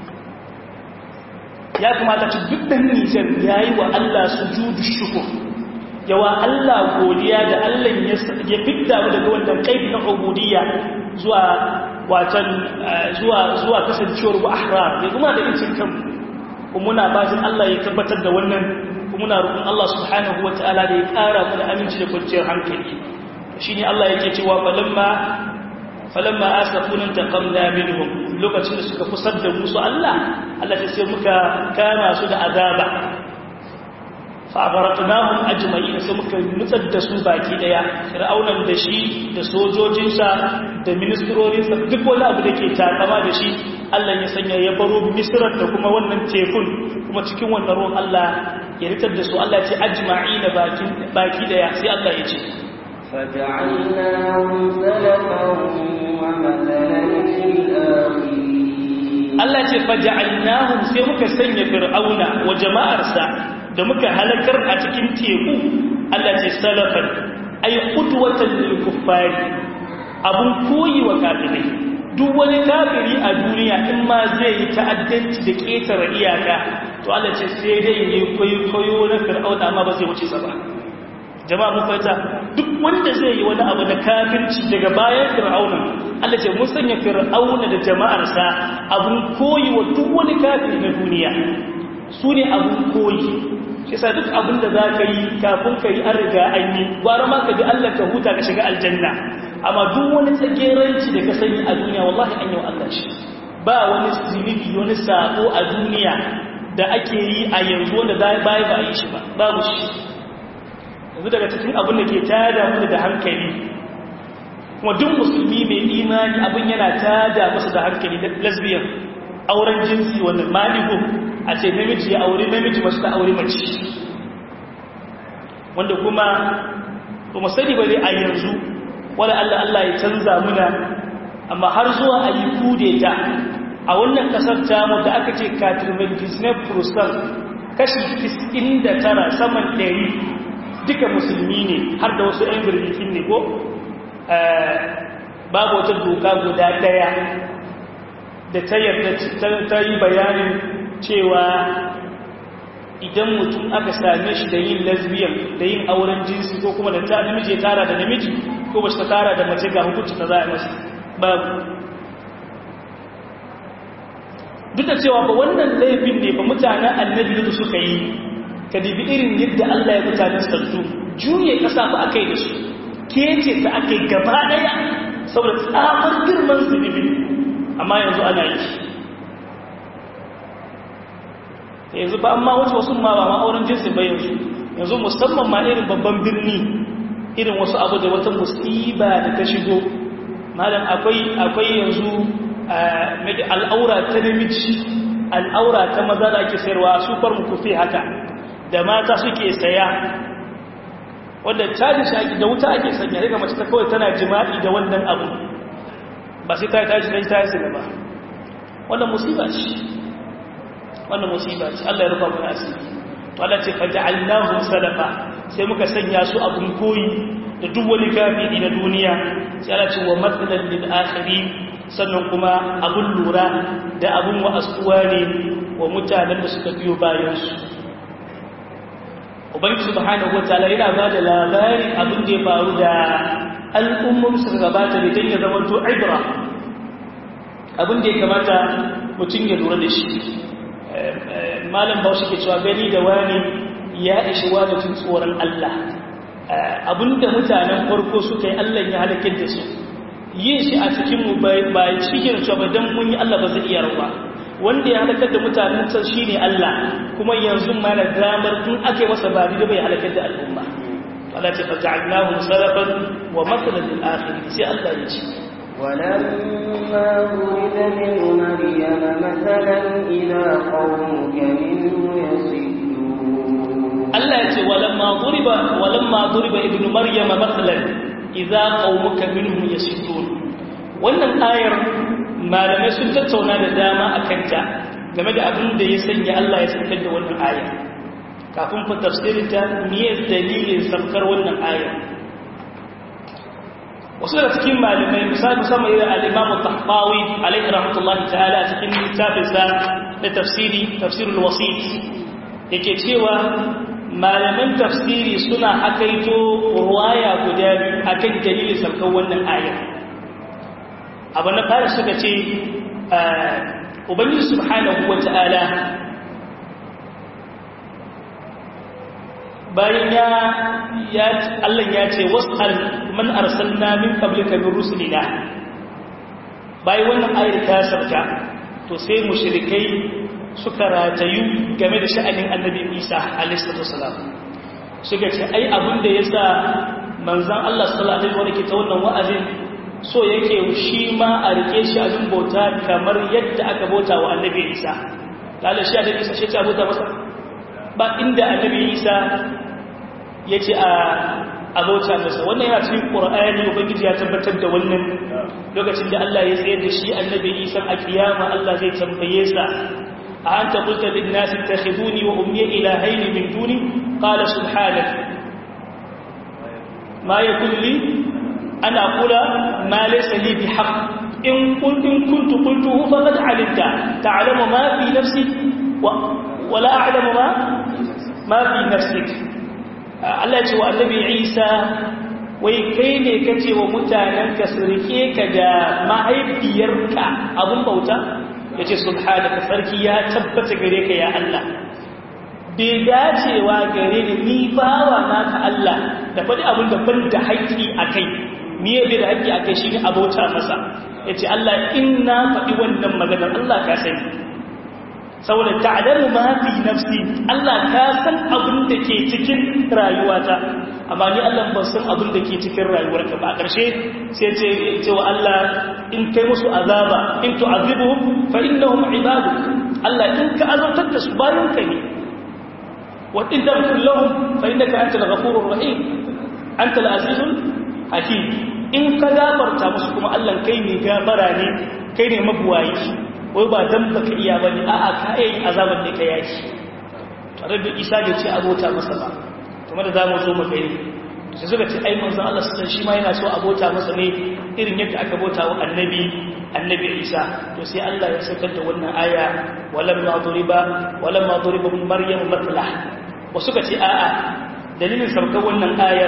ya kamata ce duk ɗan Nijar ya yi wa Allah su dubu shukur yawa Allah godiya da Allah ya fidda mu daga wannan kaifi na ubudiyya zuwa watan zuwa zuwa kasancewar mu ahrar ya kuma da incin kanmu kuma muna fatan Allah ya tabbatar da wannan kuma muna roƙon Allah subhanahu wataala da ya ƙara mu da aminci da kwanciyar hankali shine Allah yake cewa falamma falamma asafuna taqamna minhum lokacin da suka fusar da musu Allah Allah ta sai muka kama su da azaba fa agharqnahum ajma'in sai muka nutsar da su baki daya fir'aunan da shi da sojojinsa da ministrorinsa duk wani abu da ke takama da shi Allah ya sanya ya baro misrar da kuma wannan tekun kuma cikin wannan ruwan Allah ya ritar da su Allah ce ajma'ina baki baki daya sai Allah ya ce فجعلناهم سلفا ومثلا للآخرين Allah ce faja'alnahum sai muka sanya fir'auna wa jama'arsa da muka halakar a cikin teku Allah ce salafan ay qudwatan lil kuffari abun koyi wa kafirai duk wani kafiri a duniya in ma zai yi ta'addanci da ketare iyaka to Allah ce sai dai ne koyo na fir'auna amma ba zai wuce sa ba jama'a mun fahimta duk wanda zai yi wani abu da kafirci daga bayan fir'auna Allah ce mun sanya fir'auna da jama'arsa abun koyi wa duk wani kafiri na duniya su ne abun koyi shi sa duk abin da za ka yi kafin ka yi an riga an yi gwara ma ka ji Allah ka huta ka shiga aljanna amma duk wani tsageranci da ka sani a duniya wallahi an yi wa Allah shi ba wani zunubi wani sako a duniya da ake yi a yanzu wanda baya ba a yi shi ba babu shi yanzu daga cikin abin da ke tada mu da hankali kuma duk musulmi mai imani abin yana tada masa da hankali da lesbian auren jinsi wannan malibu a ce namiji ya aure namiji mace ta aure mace wanda kuma kuma sani ba dai a yanzu wala Allah Allah ya canza muna amma har zuwa a yi kudeta a wannan kasar tamu da aka ce katirmen disney prusal kashi 99 saman 100 duka musulmi ne har da wasu 'yan birnikin ne ko babu wata doka guda daya da ta yarda ta yi bayanin cewa idan mutum aka same shi da yin lesbian da yin auren jinsi ko kuma da ta namiji ya tara da namiji ko ba shi ta tara da mace ga hukunci ta za a masa babu duk da cewa ba wannan laifin ne ba mutanen annabi da suka yi ka dibi irin yadda Allah ya mutanen sartu juye kasa ba aka yi da su kece ta aka yi gaba daya saboda tsamar girman zunubi amma yanzu ana yi yanzu ba amma wasu wasu ma ba ma'auren jinsi ba yanzu yanzu musamman ma irin babban birni irin wasu abu da wata musiba da ta shigo malam akwai akwai yanzu al'aura ta namiji al'aura ta maza da ake sayarwa a sufar mukufi haka da mata suke saya wanda caji shi da wuta ake sanya daga mace ta kawai tana jima'i da wannan abu ba sai ta yi tashi ta yi sila ba wannan musiba ce wannan musiba ce Allah ya rufa mana asiri to Allah ce fa ja'alnahum salafa sai muka sanya su abun koyi da duk wani kafiri na duniya sai Allah ce wa matsalan lil akhirin sannan kuma abun lura da abun wa'azuwa ne wa mutanen da suka biyo bayan su ubangiji subhanahu wataala yana ba da labarin abin da ya faru da al'ummar su gabata da dan ya zama to ibra abin da ya kamata mutum ya lura da shi malam bauchi ke cewa gani da wani ya ishi wani tun tsoron Allah abinda mutanen farko suka yi Allah ya halakar da su yin shi a cikin mu ba cikin cewa ba dan mun yi Allah ba zai iya rawa wanda ya halakar da mutanen can shine Allah kuma yanzu ma da damar tun ake masa ba da bai halakar da al'umma Allah ce fa ja'alnahu salafan wa mathalan lil akhirin sai Allah ya ce ولما ولد ابن مريم مثلا إذا قومك منه يصدون Allah ya ce walamma duriba walamma duriba ibnu maryam mathalan idza qaumuka minhum yasudun wannan ayar malamai sun tattauna da dama akan ta game da abin da ya sanya Allah ya saukar da wannan ayar kafin fa tafsirin ta me dalilin saukar wannan ayar wasu da cikin malamai misali musamman irin al-Imam al-Tahtawi alaihi rahmatullahi ta'ala a cikin littafinsa na tafsiri tafsirul wasit yake cewa malaman tafsiri suna hakaito ruwaya guda akan dalilin sarkar wannan aya abu na fara suka ce ubangiji subhanahu wata'ala bayan ya ya Allah ya ce wasal man arsalna min qablika min rusulina bayan wannan ayar ta sarka to sai mushrikai suka ratayu game da sha'anin annabi Isa alaihi salam suka ce ai abin da yasa manzon Allah sallallahu alaihi wasallam ke ta wannan wa'azin so yake shi ma a rike shi abin bauta kamar yadda aka bauta wa annabi Isa lalle shi annabi Isa shi ta bauta masa ba inda annabi Isa yace a abauta masa wannan yana cikin Qur'ani ubangiji ya tabbatar da wannan lokacin da Allah ya tsayar da shi annabi Isa a kiyama Allah zai tambaye sa أنت قلت للناس اتخذوني وأمي إلهين من دوني قال سبحانك ما يكون لي أن أقول ما ليس لي بحق إن قلت إن كنت قلته فقد علمت تعلم ما في نفسي ولا أعلم ما ما في نفسك Allah ce wa annabi Isa wai kai ne kace wa mutanenka su rike ka da mahaifiyarka abun bauta ya ce subhanaka sarki ya tabbata gare ka ya Allah bai dacewa gare ni ni bawa naka Allah da faɗi abin da ban da haƙƙi a kai ni ya bai da haƙƙi a kai shi ne abota masa ya ce Allah in na faɗi wannan maganar Allah ka sani saboda ta'alamu ma fi nafsi Allah ka san abin da ke cikin rayuwata amma ni Allah ban san abin da ke cikin rayuwarka ba a ƙarshe sai ce cewa Allah in kai musu azaba in tu'azibuhum fa innahum ibaduk Allah in ka azabtar da su bayan ka ne wa in taghfir lahum fa innaka antal ghafurur rahim antal azizul hakim in ka gafarta musu kuma Allah kai ne gafara ne kai ne mabuwayi wai ba dan baka iya bane a'a ka yi azaban ne ka yaki rabbi isa bai ce abota masa ba kuma da zamu zo mu gani sai suka ce ai manzon Allah sallallahu shi ma yana so abota masa ne irin yadda aka bauta wa annabi annabi Isa to sai Allah ya sakar da wannan aya walamma duriba walamma duriba min maryam matla wasu ka ce a'a dalilin saukar wannan ayar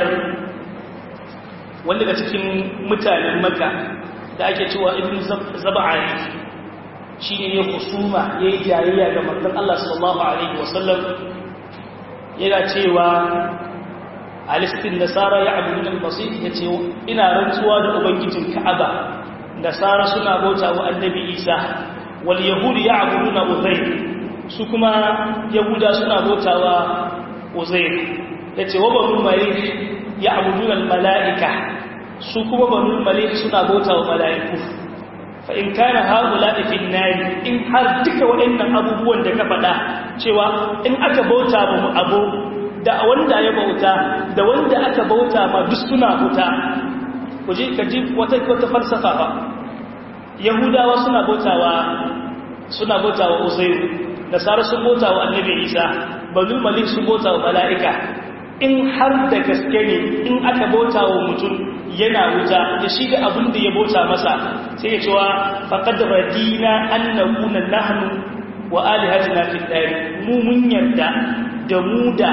wanda daga cikin mutanen Makka da ake cewa ibn zab'ani shine ya kusuma yayi jayayya ga manzon Allah sallallahu alaihi wasallam yana cewa alistin nasara ya abu min basir ya ce ina rantsuwa da ubangijin ka'aba nasara suna bauta wa annabi isa wal yahudi ya abu na uzair su kuma yahuda suna bauta wa uzair ya ce wa banu malik ya abu mala'ika su kuma banu malik suna bauta wa mala'iku fa in kana haula fi nari in har duka waɗannan abubuwan da ka faɗa cewa in aka bauta mu abu da wanda ya bauta da wanda aka bauta ma duk suna wuta ku ji ka ji wata wata falsafa ba yahudawa suna bautawa suna bautawa uzairu nasara sun bautawa annabi isa banu malik sun bautawa mala'ika in har da gaske ne in aka bautawa mutum yana wuta da shi da abin da ya bauta masa sai ya cewa faqad radina an nakuna nahnu wa alihatina fi dari mu mun yarda da mu da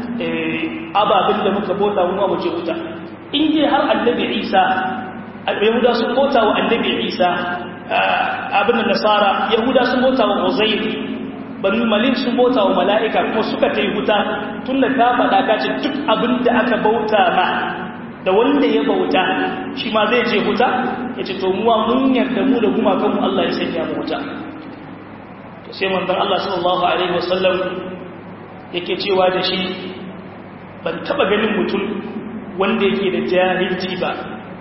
ababin da muka bauta mu ma muje wuta in dai har annabi Isa yahuda sun bauta wa annabi Isa abin da nasara yahuda sun bauta wa Uzair banu malik sun bauta wa mala'ika kuma suka tai wuta tunda ka faɗa ka ce duk abin da aka bauta ma da wanda ya bauta shi ma zai je wuta ya ce to muwa mun yarda mu da gumakanmu Allah ya sanya mu wuta sai manzon Allah sallallahu alaihi wasallam yake cewa da shi ban taba ganin mutum wanda yake da jahilci ba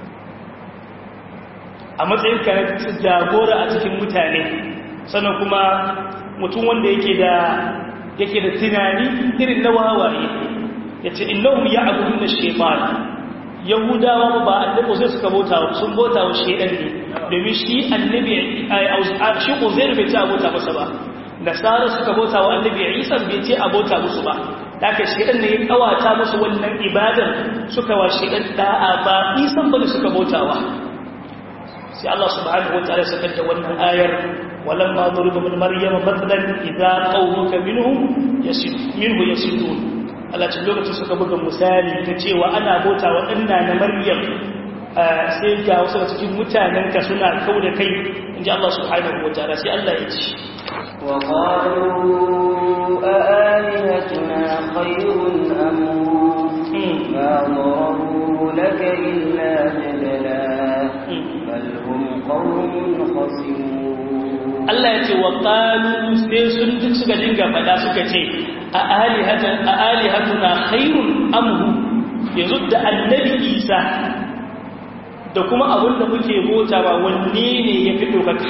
a matsayin ka jagora a cikin mutane sannan kuma mutum wanda yake da yake da tunani irin na wawaye yace innahum ya'buduna shaytan yahudawa ba annabi sai suka bauta sun bauta wa shaytan ne domin shi annabi shi uzair bai ci abota masa ba nasara suka bauta wa annabi isa bai ce abota musu ba daga shedan ne ya kawata musu wannan ibadar suka wa shedan da'a ba isan bane suka bautawa sai Allah subhanahu wataala saka da wannan ayar walamma duriba min maryama mathalan idza qawmuka minhum yasid minhu yasidun Allah ce lokacin suka buga misali ta cewa ana bauta wa danna na maryam sai ga wasu cikin mutanen ka suna kauda kai inji Allah subhanahu wataala sai Allah ya ce وقالوا أآلهتنا خير أم ما ضربوا لك إلا جدلا بل هم قوم خصمون Allah ya ce wa ƙalu sai sun duk suka dinga faɗa suka ce a alihatuna khairun amhu yanzu da annabi isa da kuma abin da muke bota ba wanne ne ya fi ɗaukaka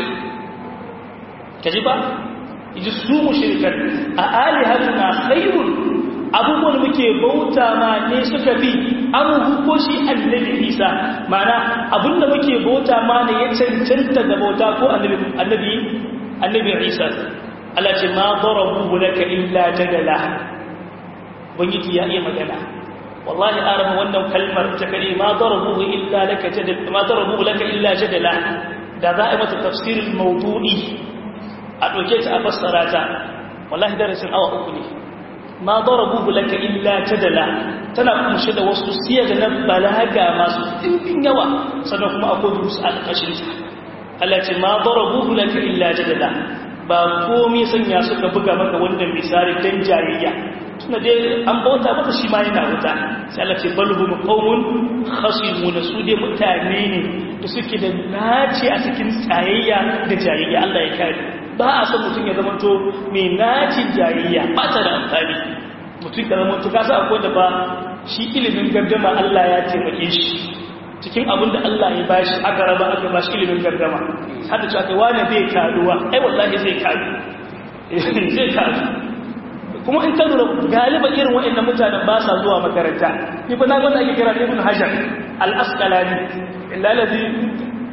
ka ji ba ji su mushrikan a alihatuna khairun abubuwan muke bauta ma ne suka fi amhu ko shi annabi isa mana abinda muke bauta ma ne ya cancanta da bauta ko annabi annabi annabi isa Allah ce ma darabu laka illa jadala bangiji ya iya magana wallahi arama wannan kalmar ta kare ma darabu illa laka jadala ma darabu laka illa jadala da za a mata tafsirin mawdu'i a ɗauke ta a fassara ta wallahi darasin awa uku ne ma darabuhu laka illa jadala tana kumshe da wasu siyar na balaga masu ɗimbin yawa sannan kuma akwai durus alƙashin sa Allah ce ma darabuhu laka illa jadala ba komai sanya suka buga maka wannan misali dan jayayya tuna dai an bauta maka shi ma yana wuta sai Allah ce balhum qaumun khasimun su dai mutane ne da suke da naci a cikin tsayayya da jayayya Allah ya kare ba a son mutum ya zamanto mai nacin jayayya ba ta da amfani mutum ka zamanto ka sa akwai da ba shi ilimin gardama Allah ya taimake shi cikin abin da Allah ya bashi aka raba aka bashi ilimin gardama hada cewa kai wani zai karuwa ai wallahi zai karu zai karu kuma in ka lura galiba irin waɗannan mutanen ba sa zuwa makaranta ni ba na gwada ake kira ibn hajar al-asqalani illa ladhi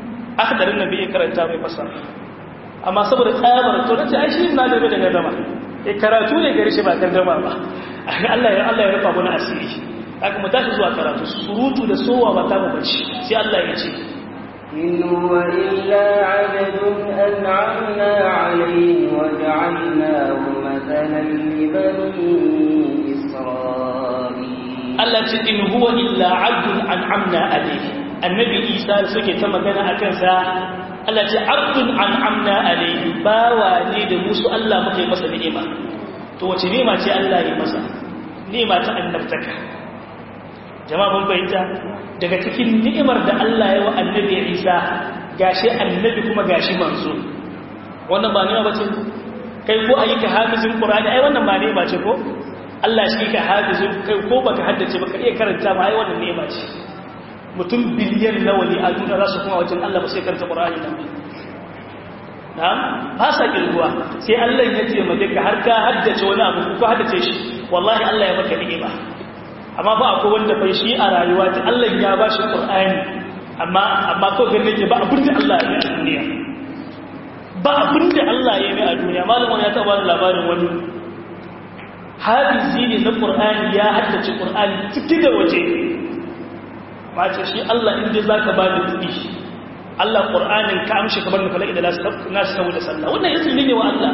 akhdarin nabi karanta mai fasara amma saboda tsabar to nace ai shi na da daga zama eh karatu ne gari shi ba gardama ba Allah ya Allah ya rufa mana asiri haka mu tashi zuwa karatu surutu da sowa ba ta mu bace sai Allah ya ce إن هو إلا عبد أنعمنا عليه وجعلناه مثلا لبني إسرائيل Allah ce in huwa illa abdun an'amna alayhi annabi Isa suke ta magana akan sa Allah ce abdun an'amna alayhi bawa ne da musu Allah muka yi masa ni'ima to wace ni'ima ce Allah ya masa ni'ima ta annabtaka jama'a mun fahimta daga cikin ni'imar da Allah ya wa annabi Isa gashi annabi kuma gashi manzo wannan ba ni'ima bace kai ko ayyuka hafizin Qur'ani ai wannan ba ni'ima ce ko Allah shi ka hafizin kai ko baka haddace baka iya karanta ba ai wannan ni'ima ce mutum biliyan nawa ne a duniya za su kuma wajen Allah ba sai karanta Qur'ani nan na'am ba sa kirguwa sai Allah ya ce maka ka har ka haddace wani abu ko haddace shi wallahi Allah ya maka ni'ima amma ba akwai wanda bai shi a rayuwa ta Allah ya ba shi Qur'ani amma amma ko ganin ke ba abin da Allah ya yi a duniya ba abin da Allah ya yi a duniya malamin ya taba labarin wani hafizi ne na Qur'ani ya haddace Qur'ani ciki da waje ba ce shi Allah inda zaka ba da kuɗi Allah Qur'anin ka amshi kamar da falaki da nasu saboda sallah wannan izini ne wa Allah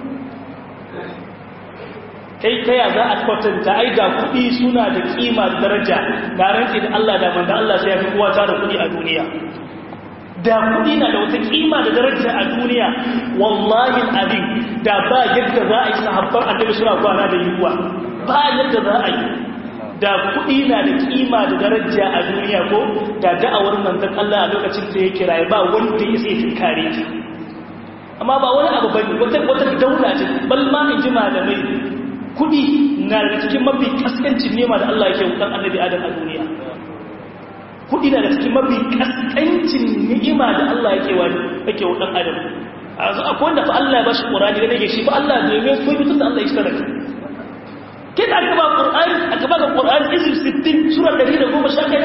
kai kaya za a kwatanta ai da kuɗi suna da kima da daraja ga rantsi da Allah da manzo Allah sai ya fi kowa tara kuɗi a duniya da kuɗi na da wata kima da daraja a duniya wallahi abin da ba yadda za a yi sahabban annabi suna kwana da yiwuwa ba yadda za a yi da kuɗi na da kima da daraja a duniya ko da da'awar manzon Allah a lokacin da ya kiraye ba wanda ya sai tunkare ta amma ba wani abu bane wata wata daula ce bal ma in ji malamai kuɗi na da cikin mafi kaskancin nema da Allah yake wutan annabi Adam a duniya kuɗi na da cikin mafi kaskancin ni'ima da Allah yake wani yake wutan Adam a yanzu akwai wanda fa Allah ya bashi Qur'ani da nake shi fa Allah ne mai koyi mutum da Allah ya shi talaka kida aka ba Qur'ani aka ba Qur'ani izin 60 sura 111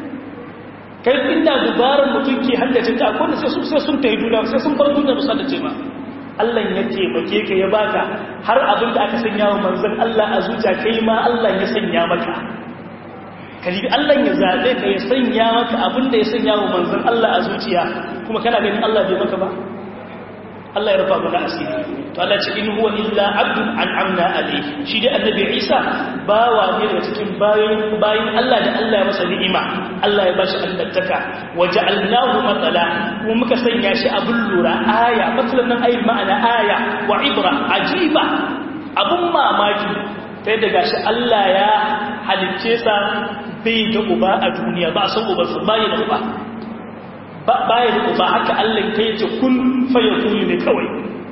kai inda dubaran mutum ke haddace ta akwai da sai sun tayi duniya sai sun bar duniya musa da ce ba Allah ya taimake ka ya baka har abin da aka sanya wa manzon Allah a zuciya kai ma Allah ya sanya maka kalibi Allah ya zabe ka ya sanya maka abin da ya sanya wa manzon Allah a zuciya kuma kana ganin Allah bai maka ba Allah ya rufa mana asiri to Allah ce in huwa illa abdun an'amna alayhi shi dai annabi Isa bawa ne daga cikin bayin bayin Allah da Allah ya masa ni'ima Allah ya bashi annabtaka waja'alnahu matala kuma muka sanya shi abun lura aya matsalan nan ayi ma'ana aya wa ibra ajiba abun mamaki sai daga shi Allah ya halicce sa bai da uba a duniya ba san uba su bai da uba baya da uba haka Allah kai ce kun fayakuni ne kawai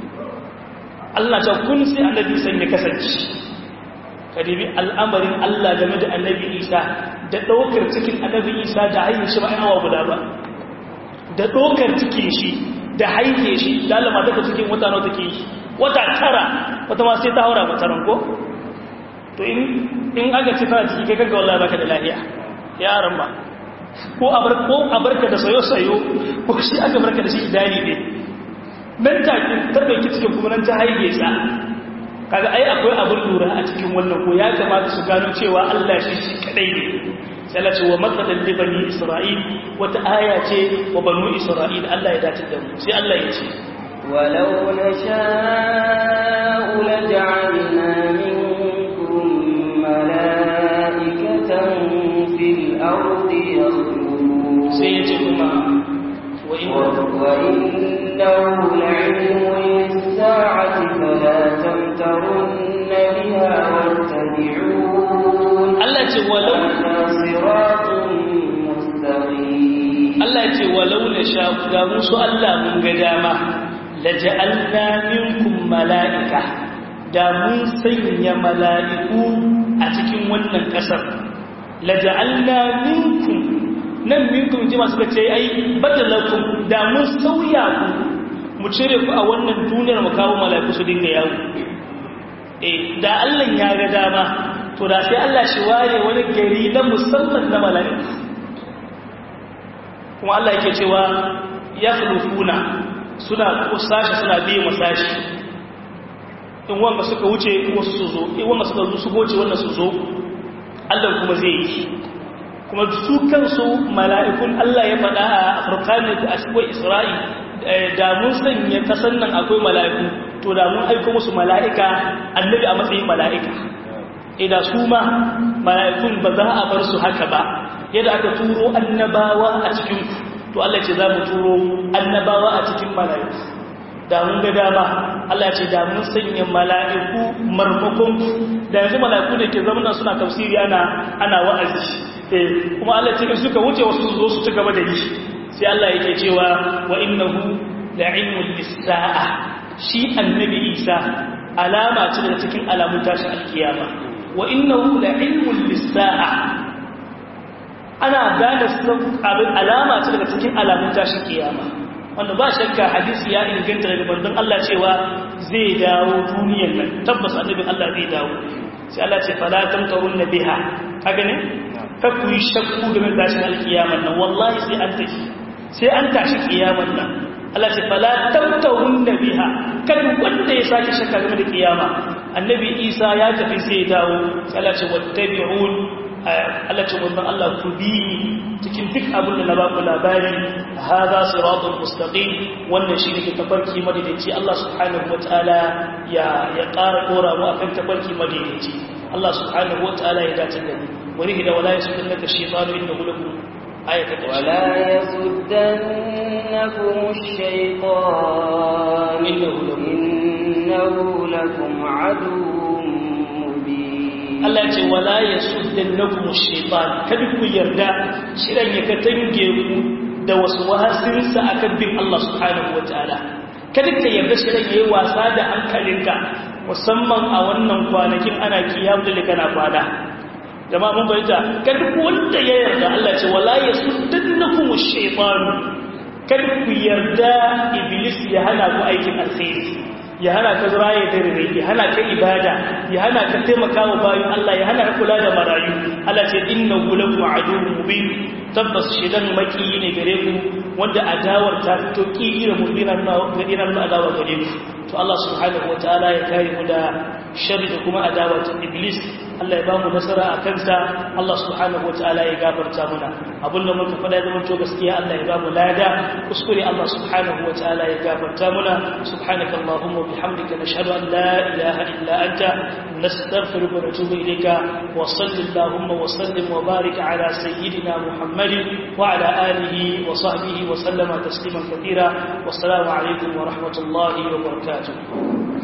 Allah ta kun sai annabi san ya kasance kadibi al'amarin Allah game da annabi Isa da daukar cikin annabi Isa da haihe shi ba ai awa guda ba da daukar cikin shi da haihe shi da Allah mata ta cikin wata nawa take shi wata tara wata ma sai ta haura mata ranko to in in aka ci tana ciki kai kanka wallahi baka da lafiya yaran ba ko a barka da sayo-sayo ko shi aka barka da shi idani ne nan take ta ɗauki cikin kuma nan ta haige sa kaga ai akwai abin lura a cikin wannan ko ya kamata su gano cewa Allah shi shi kadai ne sai Allah ce wa matsalan li bani Isra'il wata aya ce wa banu Isra'il Allah ya dace da mu sai Allah ya ce ولو نشاء لجعلنا منكم ملائكة في الأرض يخلقون سيجدما وإنه لعلم للساعة فلا تمترن بها واتبعون Allah ce walau هذا صراط مستقيم Allah ce walau na sha ga musu Allah mun ga dama laja'alna minkum mala'ika da mun sanya mala'iku a cikin wannan ƙasar laja'alna minkum nan minkum jima suka ce ai badalakum da mun sauya ku mu cire ku a wannan duniyar mu kawo mala'iku su dinga yawo eh da Allah ya ga dama to da sai Allah shi ware wani gari na musamman na mala'iku kuma Allah yake cewa ya khulufuna suna kusashi suna biye masashi in wanga suka wuce wasu su zo in wanga suka zo su goce wannan su zo Allah kuma zai yi kuma su kansu mala'ikun Allah ya faɗa a Furqan da akwai Isra'i da mun sanya kasan nan akwai mala'iku to da mun aika musu mala'ika annabi a matsayin mala'ika idan su ma mala'ikun ba za a bar su haka ba yadda aka turo annabawa a cikin to Allah ce za mu turo annabawa a cikin mala'iku da mun ga dama Allah ce da mun sanya mala'iku marmakon da yanzu mala'iku da ke zamana suna tafsiri ana ana wa'azi eh kuma Allah ce suka wuce wasu zo su ci gaba da yi sai Allah yake cewa wa innahu la'ilmul lis-sa'a shi annabi Isa alama ce daga cikin alamun tashin alkiyama wa innahu la'ilmul lis-sa'a ana gane abin alama ce daga cikin alamun tashin kiyama wanda ba shakka hadisi ya inganta daga bandon Allah cewa zai dawo duniyar nan tabbas annabin Allah zai dawo sai Allah ce fala tamtarun biha kaga ne kakku yi shakku game da tashin alkiyaman nan wallahi sai an tashi sai an tashi kiyaman nan Allah ce fala tamtarun biha kan wanda ya sake shakka game da kiyama annabi Isa ya tafi sai ya dawo sai Allah ce wattabi'un Allah ce wannan Allah ku bi cikin duk abin da na ba ku labari hadha siratul mustaqim wannan shine ke tafarki madaidaici Allah subhanahu wataala ya ya ƙara dora mu akan tafarki madaidaici Allah subhanahu wataala ya dace da mu wani hida wala yasunnaka shaytanu innahu lakum ayatan ولا يصدنكم الشيطان إنه لكم عدو Allah ce wala ya suddan na kuma shaitan kada ku yarda shirin ya katange ku da wasu wahasinsa a kan bin Allah subhanahu wa ta'ala kada ka yarda shirin ya yi wasa da hankalinka musamman a wannan kwanakin ana kiyam da kana kwana jama'a mun bayyana kada ku wanda ya yarda Allah ce wala ya suddan na kuma shaitan kada ku yarda iblis ya hana ku aikin alkhairi ya hana ka raye da rere ya hana ka ibada ya hana ka taimaka wa bayan Allah ya hana ka kula da marayu Allah ce innahu lakum aduwwun mubin tabbas shedan maki ne gare ku wanda adawar ta fito kira mubina na gadina na adawa gare ku to Allah subhanahu wataala ya kare mu da sharri da kuma adawa ta iblis Allah ya ba mu nasara a kansa Allah subhanahu wataala ya gafarta muna abin da muka faɗa zama to gaskiya Allah ya ba mu lada kuskure Allah subhanahu wataala ya gafarta muna subhanaka allahumma wa bihamdika nashhadu an la ilaha illa anta nastaghfiruka wa natubu ilayka wa sallallahu wa sallim wa barik ala sayyidina muhammadin wa ala alihi wa sahbihi wa sallama tasliman kathira wassalamu alaikum wa rahmatullahi wa barakatuh